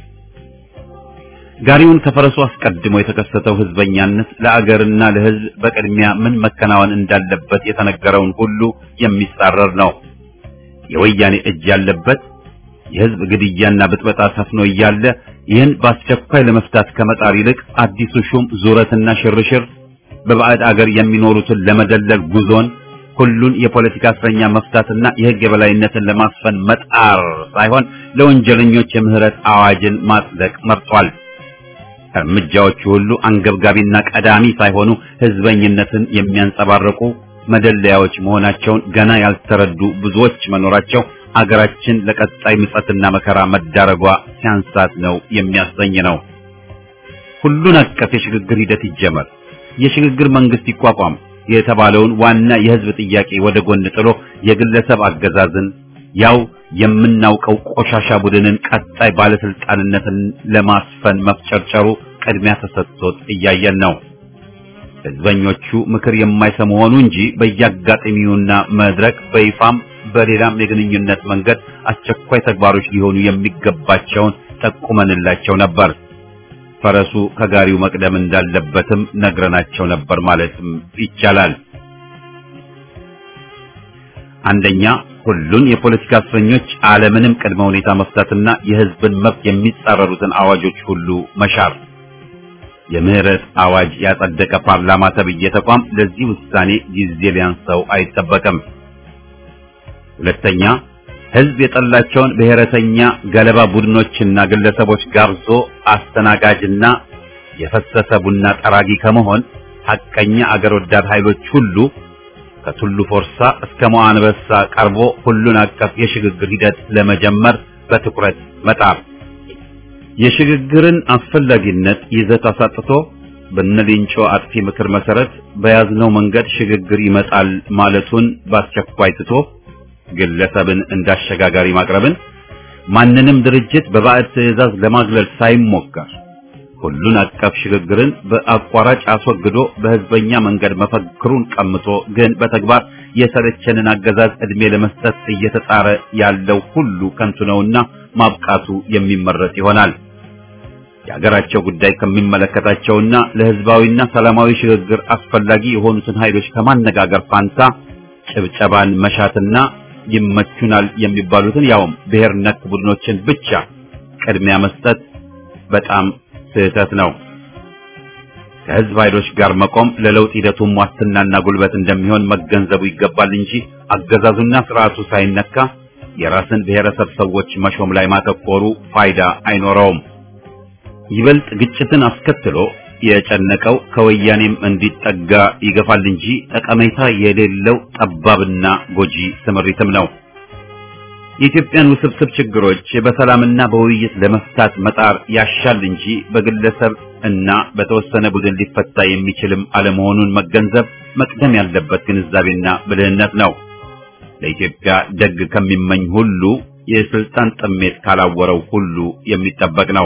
ጋሪውን ከፈረሱ አስቀድሞ የተከሰተው ህዝበኛነት ለአገርና ለህዝብ በቅድሚያ ምን መከናወን እንዳለበት የተነገረውን ሁሉ የሚጻረር ነው። የወያኔ እጅ ያለበት የህዝብ ግድያና ብጥበጣ ሰፍኖ እያለ ይህን በአስቸኳይ ለመፍታት ከመጣር ይልቅ አዲሱ ሹም ዙረትና ሽርሽር በባዕድ አገር የሚኖሩትን ለመደለል ጉዞን ሁሉን የፖለቲካ እስረኛ መፍታትና የህግ የበላይነትን ለማስፈን መጣር ሳይሆን ለወንጀለኞች የምህረት አዋጅን ማጽደቅ መርጧል። እርምጃዎቹ ሁሉ አንገብጋቢና ቀዳሚ ሳይሆኑ ህዝበኝነትን የሚያንጸባርቁ መደለያዎች መሆናቸውን ገና ያልተረዱ ብዙዎች መኖራቸው አገራችን ለቀጣይ ምጸትና መከራ መዳረጓ ሲያንሳት ነው የሚያሰኝ ነው። ሁሉን አቀፍ የሽግግር ሂደት ይጀመር፣ የሽግግር መንግስት ይቋቋም የተባለውን ዋና የህዝብ ጥያቄ ወደ ጎን ጥሎ የግለሰብ አገዛዝን ያው የምናውቀው ቆሻሻ ቡድንን ቀጣይ ባለስልጣንነትን ለማስፈን መፍጨርጨሩ ቅድሚያ ተሰጥቶት እያየን ነው። ህዝበኞቹ ምክር የማይሰሙ ሆኑ እንጂ በየአጋጣሚውና መድረክ በይፋም በሌላም የግንኙነት መንገድ አስቸኳይ ተግባሮች ሊሆኑ የሚገባቸውን ጠቁመንላቸው ነበር። ፈረሱ ከጋሪው መቅደም እንዳለበትም ነግረናቸው ነበር ማለትም ይቻላል። አንደኛ ሁሉን የፖለቲካ እስረኞች አለምንም ቅድመ ሁኔታ መፍታትና የህዝብን መብት የሚጻረሩትን አዋጆች ሁሉ መሻር። የምህረት አዋጅ ያጸደቀ ፓርላማ ተብዬ ተቋም ለዚህ ውሳኔ ጊዜ ሊያንሰው አይጠበቅም። ሁለተኛ ህዝብ የጠላቸውን ብሔረተኛ ገለባ ቡድኖችና ግለሰቦች ጋብዞ አስተናጋጅና የፈሰሰ ቡና ጠራጊ ከመሆን ሐቀኛ አገር ወዳድ ኃይሎች ሁሉ ከቱሉ ፎርሳ እስከ መዋንበሳ ቀርቦ ሁሉን አቀፍ የሽግግር ሂደት ለመጀመር በትኩረት መጣር የሽግግርን አስፈላጊነት ይዘት አሳጥቶ በነሊንጮ አጥፊ ምክር መሰረት በያዝነው መንገድ ሽግግር ይመጣል ማለቱን በአስቸኳይ ትቶ ግለሰብን እንዳሸጋጋሪ ማቅረብን ማንንም ድርጅት በባዕድ ትዕዛዝ ለማግለል ሳይሞከር ሁሉን አቀፍ ሽግግርን በአቋራጭ አስወግዶ በህዝበኛ መንገድ መፈክሩን ቀምቶ ግን በተግባር የሰለቸንን አገዛዝ ዕድሜ ለመስጠት እየተጣረ ያለው ሁሉ ከንቱ ነውና ማብቃቱ የሚመረጥ ይሆናል። የሀገራቸው ጉዳይ ከሚመለከታቸውና ለህዝባዊና ሰላማዊ ሽግግር አስፈላጊ የሆኑትን ኃይሎች ከማነጋገር ፋንታ ጭብጨባን መሻትና ይመቹናል የሚባሉትን ያውም ብሔር ነክ ቡድኖችን ብቻ ቅድሚያ መስጠት በጣም ስህተት ነው። ከህዝብ ኃይሎች ጋር መቆም ለለውጥ ሂደቱም ዋስትናና ጉልበት እንደሚሆን መገንዘቡ ይገባል እንጂ አገዛዙና ስርዓቱ ሳይነካ የራስን ብሔረሰብ ሰዎች መሾም ላይ ማተኮሩ ፋይዳ አይኖረውም። ይበልጥ ግጭትን አስከትሎ የጨነቀው ከወያኔም እንዲጠጋ ይገፋል እንጂ ጠቀሜታ የሌለው ጠባብና ጎጂ ስምሪትም ነው። የኢትዮጵያን ውስብስብ ችግሮች በሰላምና በውይይት ለመፍታት መጣር ያሻል እንጂ በግለሰብ እና በተወሰነ ቡድን ሊፈታ የሚችልም አለመሆኑን መገንዘብ መቅደም ያለበት ግንዛቤና ብልህነት ነው። ለኢትዮጵያ ደግ ከሚመኝ ሁሉ የስልጣን ጥሜት ካላወረው ሁሉ የሚጠበቅ ነው።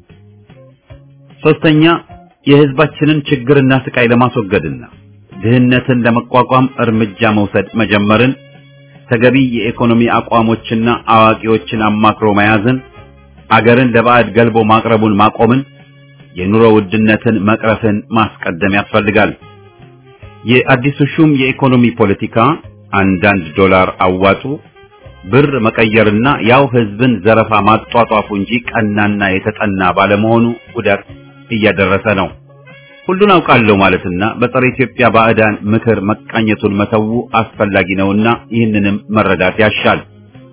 ሶስተኛ የህዝባችንን ችግርና ስቃይ ለማስወገድና ድህነትን ለመቋቋም እርምጃ መውሰድ መጀመርን ተገቢ የኢኮኖሚ አቋሞችና አዋቂዎችን አማክሮ መያዝን አገርን ለባዕድ ገልቦ ማቅረቡን ማቆምን የኑሮ ውድነትን መቅረፍን ማስቀደም ያስፈልጋል። የአዲሱ ሹም የኢኮኖሚ ፖለቲካ አንዳንድ ዶላር አዋጡ ብር መቀየርና ያው ህዝብን ዘረፋ ማጧጧፉ እንጂ ቀናና የተጠና ባለመሆኑ ጉዳት እያደረሰ ነው። ሁሉን አውቃለሁ ማለትና በጸረ ኢትዮጵያ ባዕዳን ምክር መቃኘቱን መተው አስፈላጊ ነውና ይህንንም መረዳት ያሻል።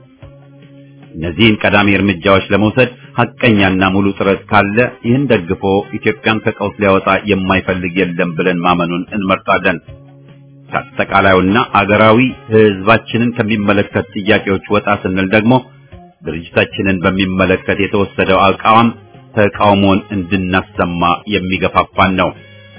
እነዚህን ቀዳሚ እርምጃዎች ለመውሰድ ሐቀኛና ሙሉ ጥረት ካለ ይህን ደግፎ ኢትዮጵያን ከቀውስ ሊያወጣ የማይፈልግ የለም ብለን ማመኑን እንመርጣለን። ከአጠቃላዩና አገራዊ ህዝባችንን ከሚመለከት ጥያቄዎች ወጣ ስንል ደግሞ ድርጅታችንን በሚመለከት የተወሰደው አቋም ተቃውሞን እንድናሰማ የሚገፋፋን ነው።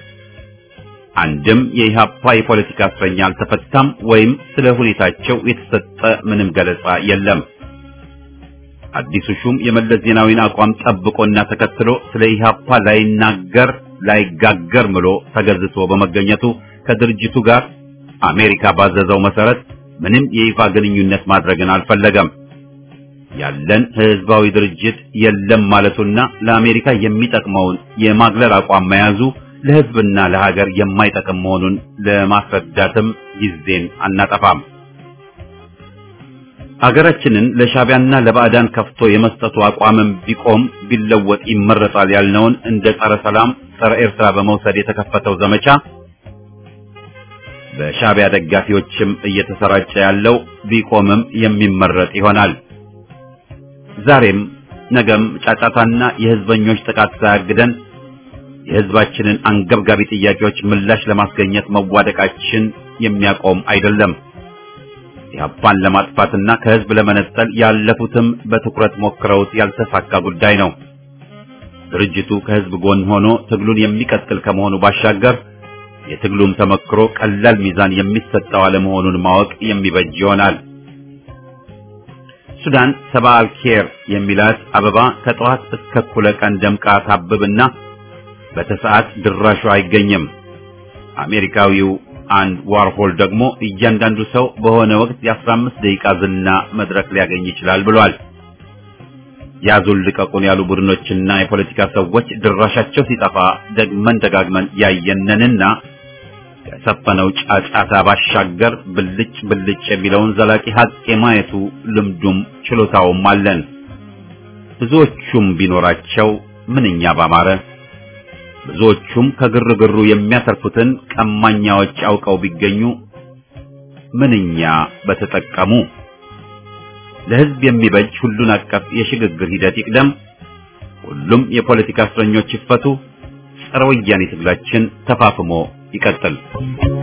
አንድም የኢህአፓ የፖለቲካ እስረኛ አልተፈታም ወይም ስለ ሁኔታቸው የተሰጠ ምንም ገለጻ የለም። አዲሱ ሹም የመለስ ዜናዊን አቋም ጠብቆና ተከትሎ ስለ ኢህአፓ ላይናገር ላይጋገር ምሎ ተገዝቶ በመገኘቱ ከድርጅቱ ጋር አሜሪካ ባዘዘው መሰረት ምንም የይፋ ግንኙነት ማድረግን አልፈለገም። ያለን ህዝባዊ ድርጅት የለም ማለቱና ለአሜሪካ የሚጠቅመውን የማግለል አቋም መያዙ ለህዝብና ለሀገር የማይጠቅም መሆኑን ለማስረዳትም ጊዜን አናጠፋም። ሀገራችንን ለሻቢያና ለባዕዳን ከፍቶ የመስጠቱ አቋምም ቢቆም ቢለወጥ ይመረጣል ያልነውን እንደ ጸረ ሰላም፣ ጸረ ኤርትራ በመውሰድ የተከፈተው ዘመቻ በሻቢያ ደጋፊዎችም እየተሰራጨ ያለው ቢቆምም የሚመረጥ ይሆናል። ዛሬም ነገም ጫጫታና የህዝበኞች ጥቃት ሳያግደን የህዝባችንን አንገብጋቢ ጥያቄዎች ምላሽ ለማስገኘት መዋደቃችን የሚያቆም አይደለም። ኢህአፓን ለማጥፋትና ከህዝብ ለመነጠል ያለፉትም በትኩረት ሞክረውት ያልተሳካ ጉዳይ ነው። ድርጅቱ ከህዝብ ጎን ሆኖ ትግሉን የሚቀጥል ከመሆኑ ባሻገር የትግሉም ተመክሮ ቀላል ሚዛን የሚሰጠው አለመሆኑን ማወቅ የሚበጅ ይሆናል። ሱዳን ሰባ አልኬር የሚላት አበባ ከጠዋት እስከ እኩለ ቀን ደምቃ ታብብና በተሰዓት ድራሹ አይገኝም። አሜሪካዊው አንድ ዋርሆል ደግሞ እያንዳንዱ ሰው በሆነ ወቅት የአስራ አምስት ደቂቃ ዝና መድረክ ሊያገኝ ይችላል ብሏል። ያዙን ልቀቁን ያሉ ቡድኖችና የፖለቲካ ሰዎች ድራሻቸው ሲጠፋ ደግመን ደጋግመን ያየነንና ከሰፈነው ጫጫታ ባሻገር ብልጭ ብልጭ የሚለውን ዘላቂ ሀቅ የማየቱ ልምዱም ችሎታውም አለን። ብዙዎቹም ቢኖራቸው ምንኛ ባማረ። ብዙዎቹም ከግርግሩ የሚያተርፉትን ቀማኛዎች አውቀው ቢገኙ ምንኛ በተጠቀሙ። ለሕዝብ የሚበጅ ሁሉን አቀፍ የሽግግር ሂደት ይቅደም። ሁሉም የፖለቲካ እስረኞች ይፈቱ። ጸረ ወያኔ ትግላችን ተፋፍሞ ይቀጥል።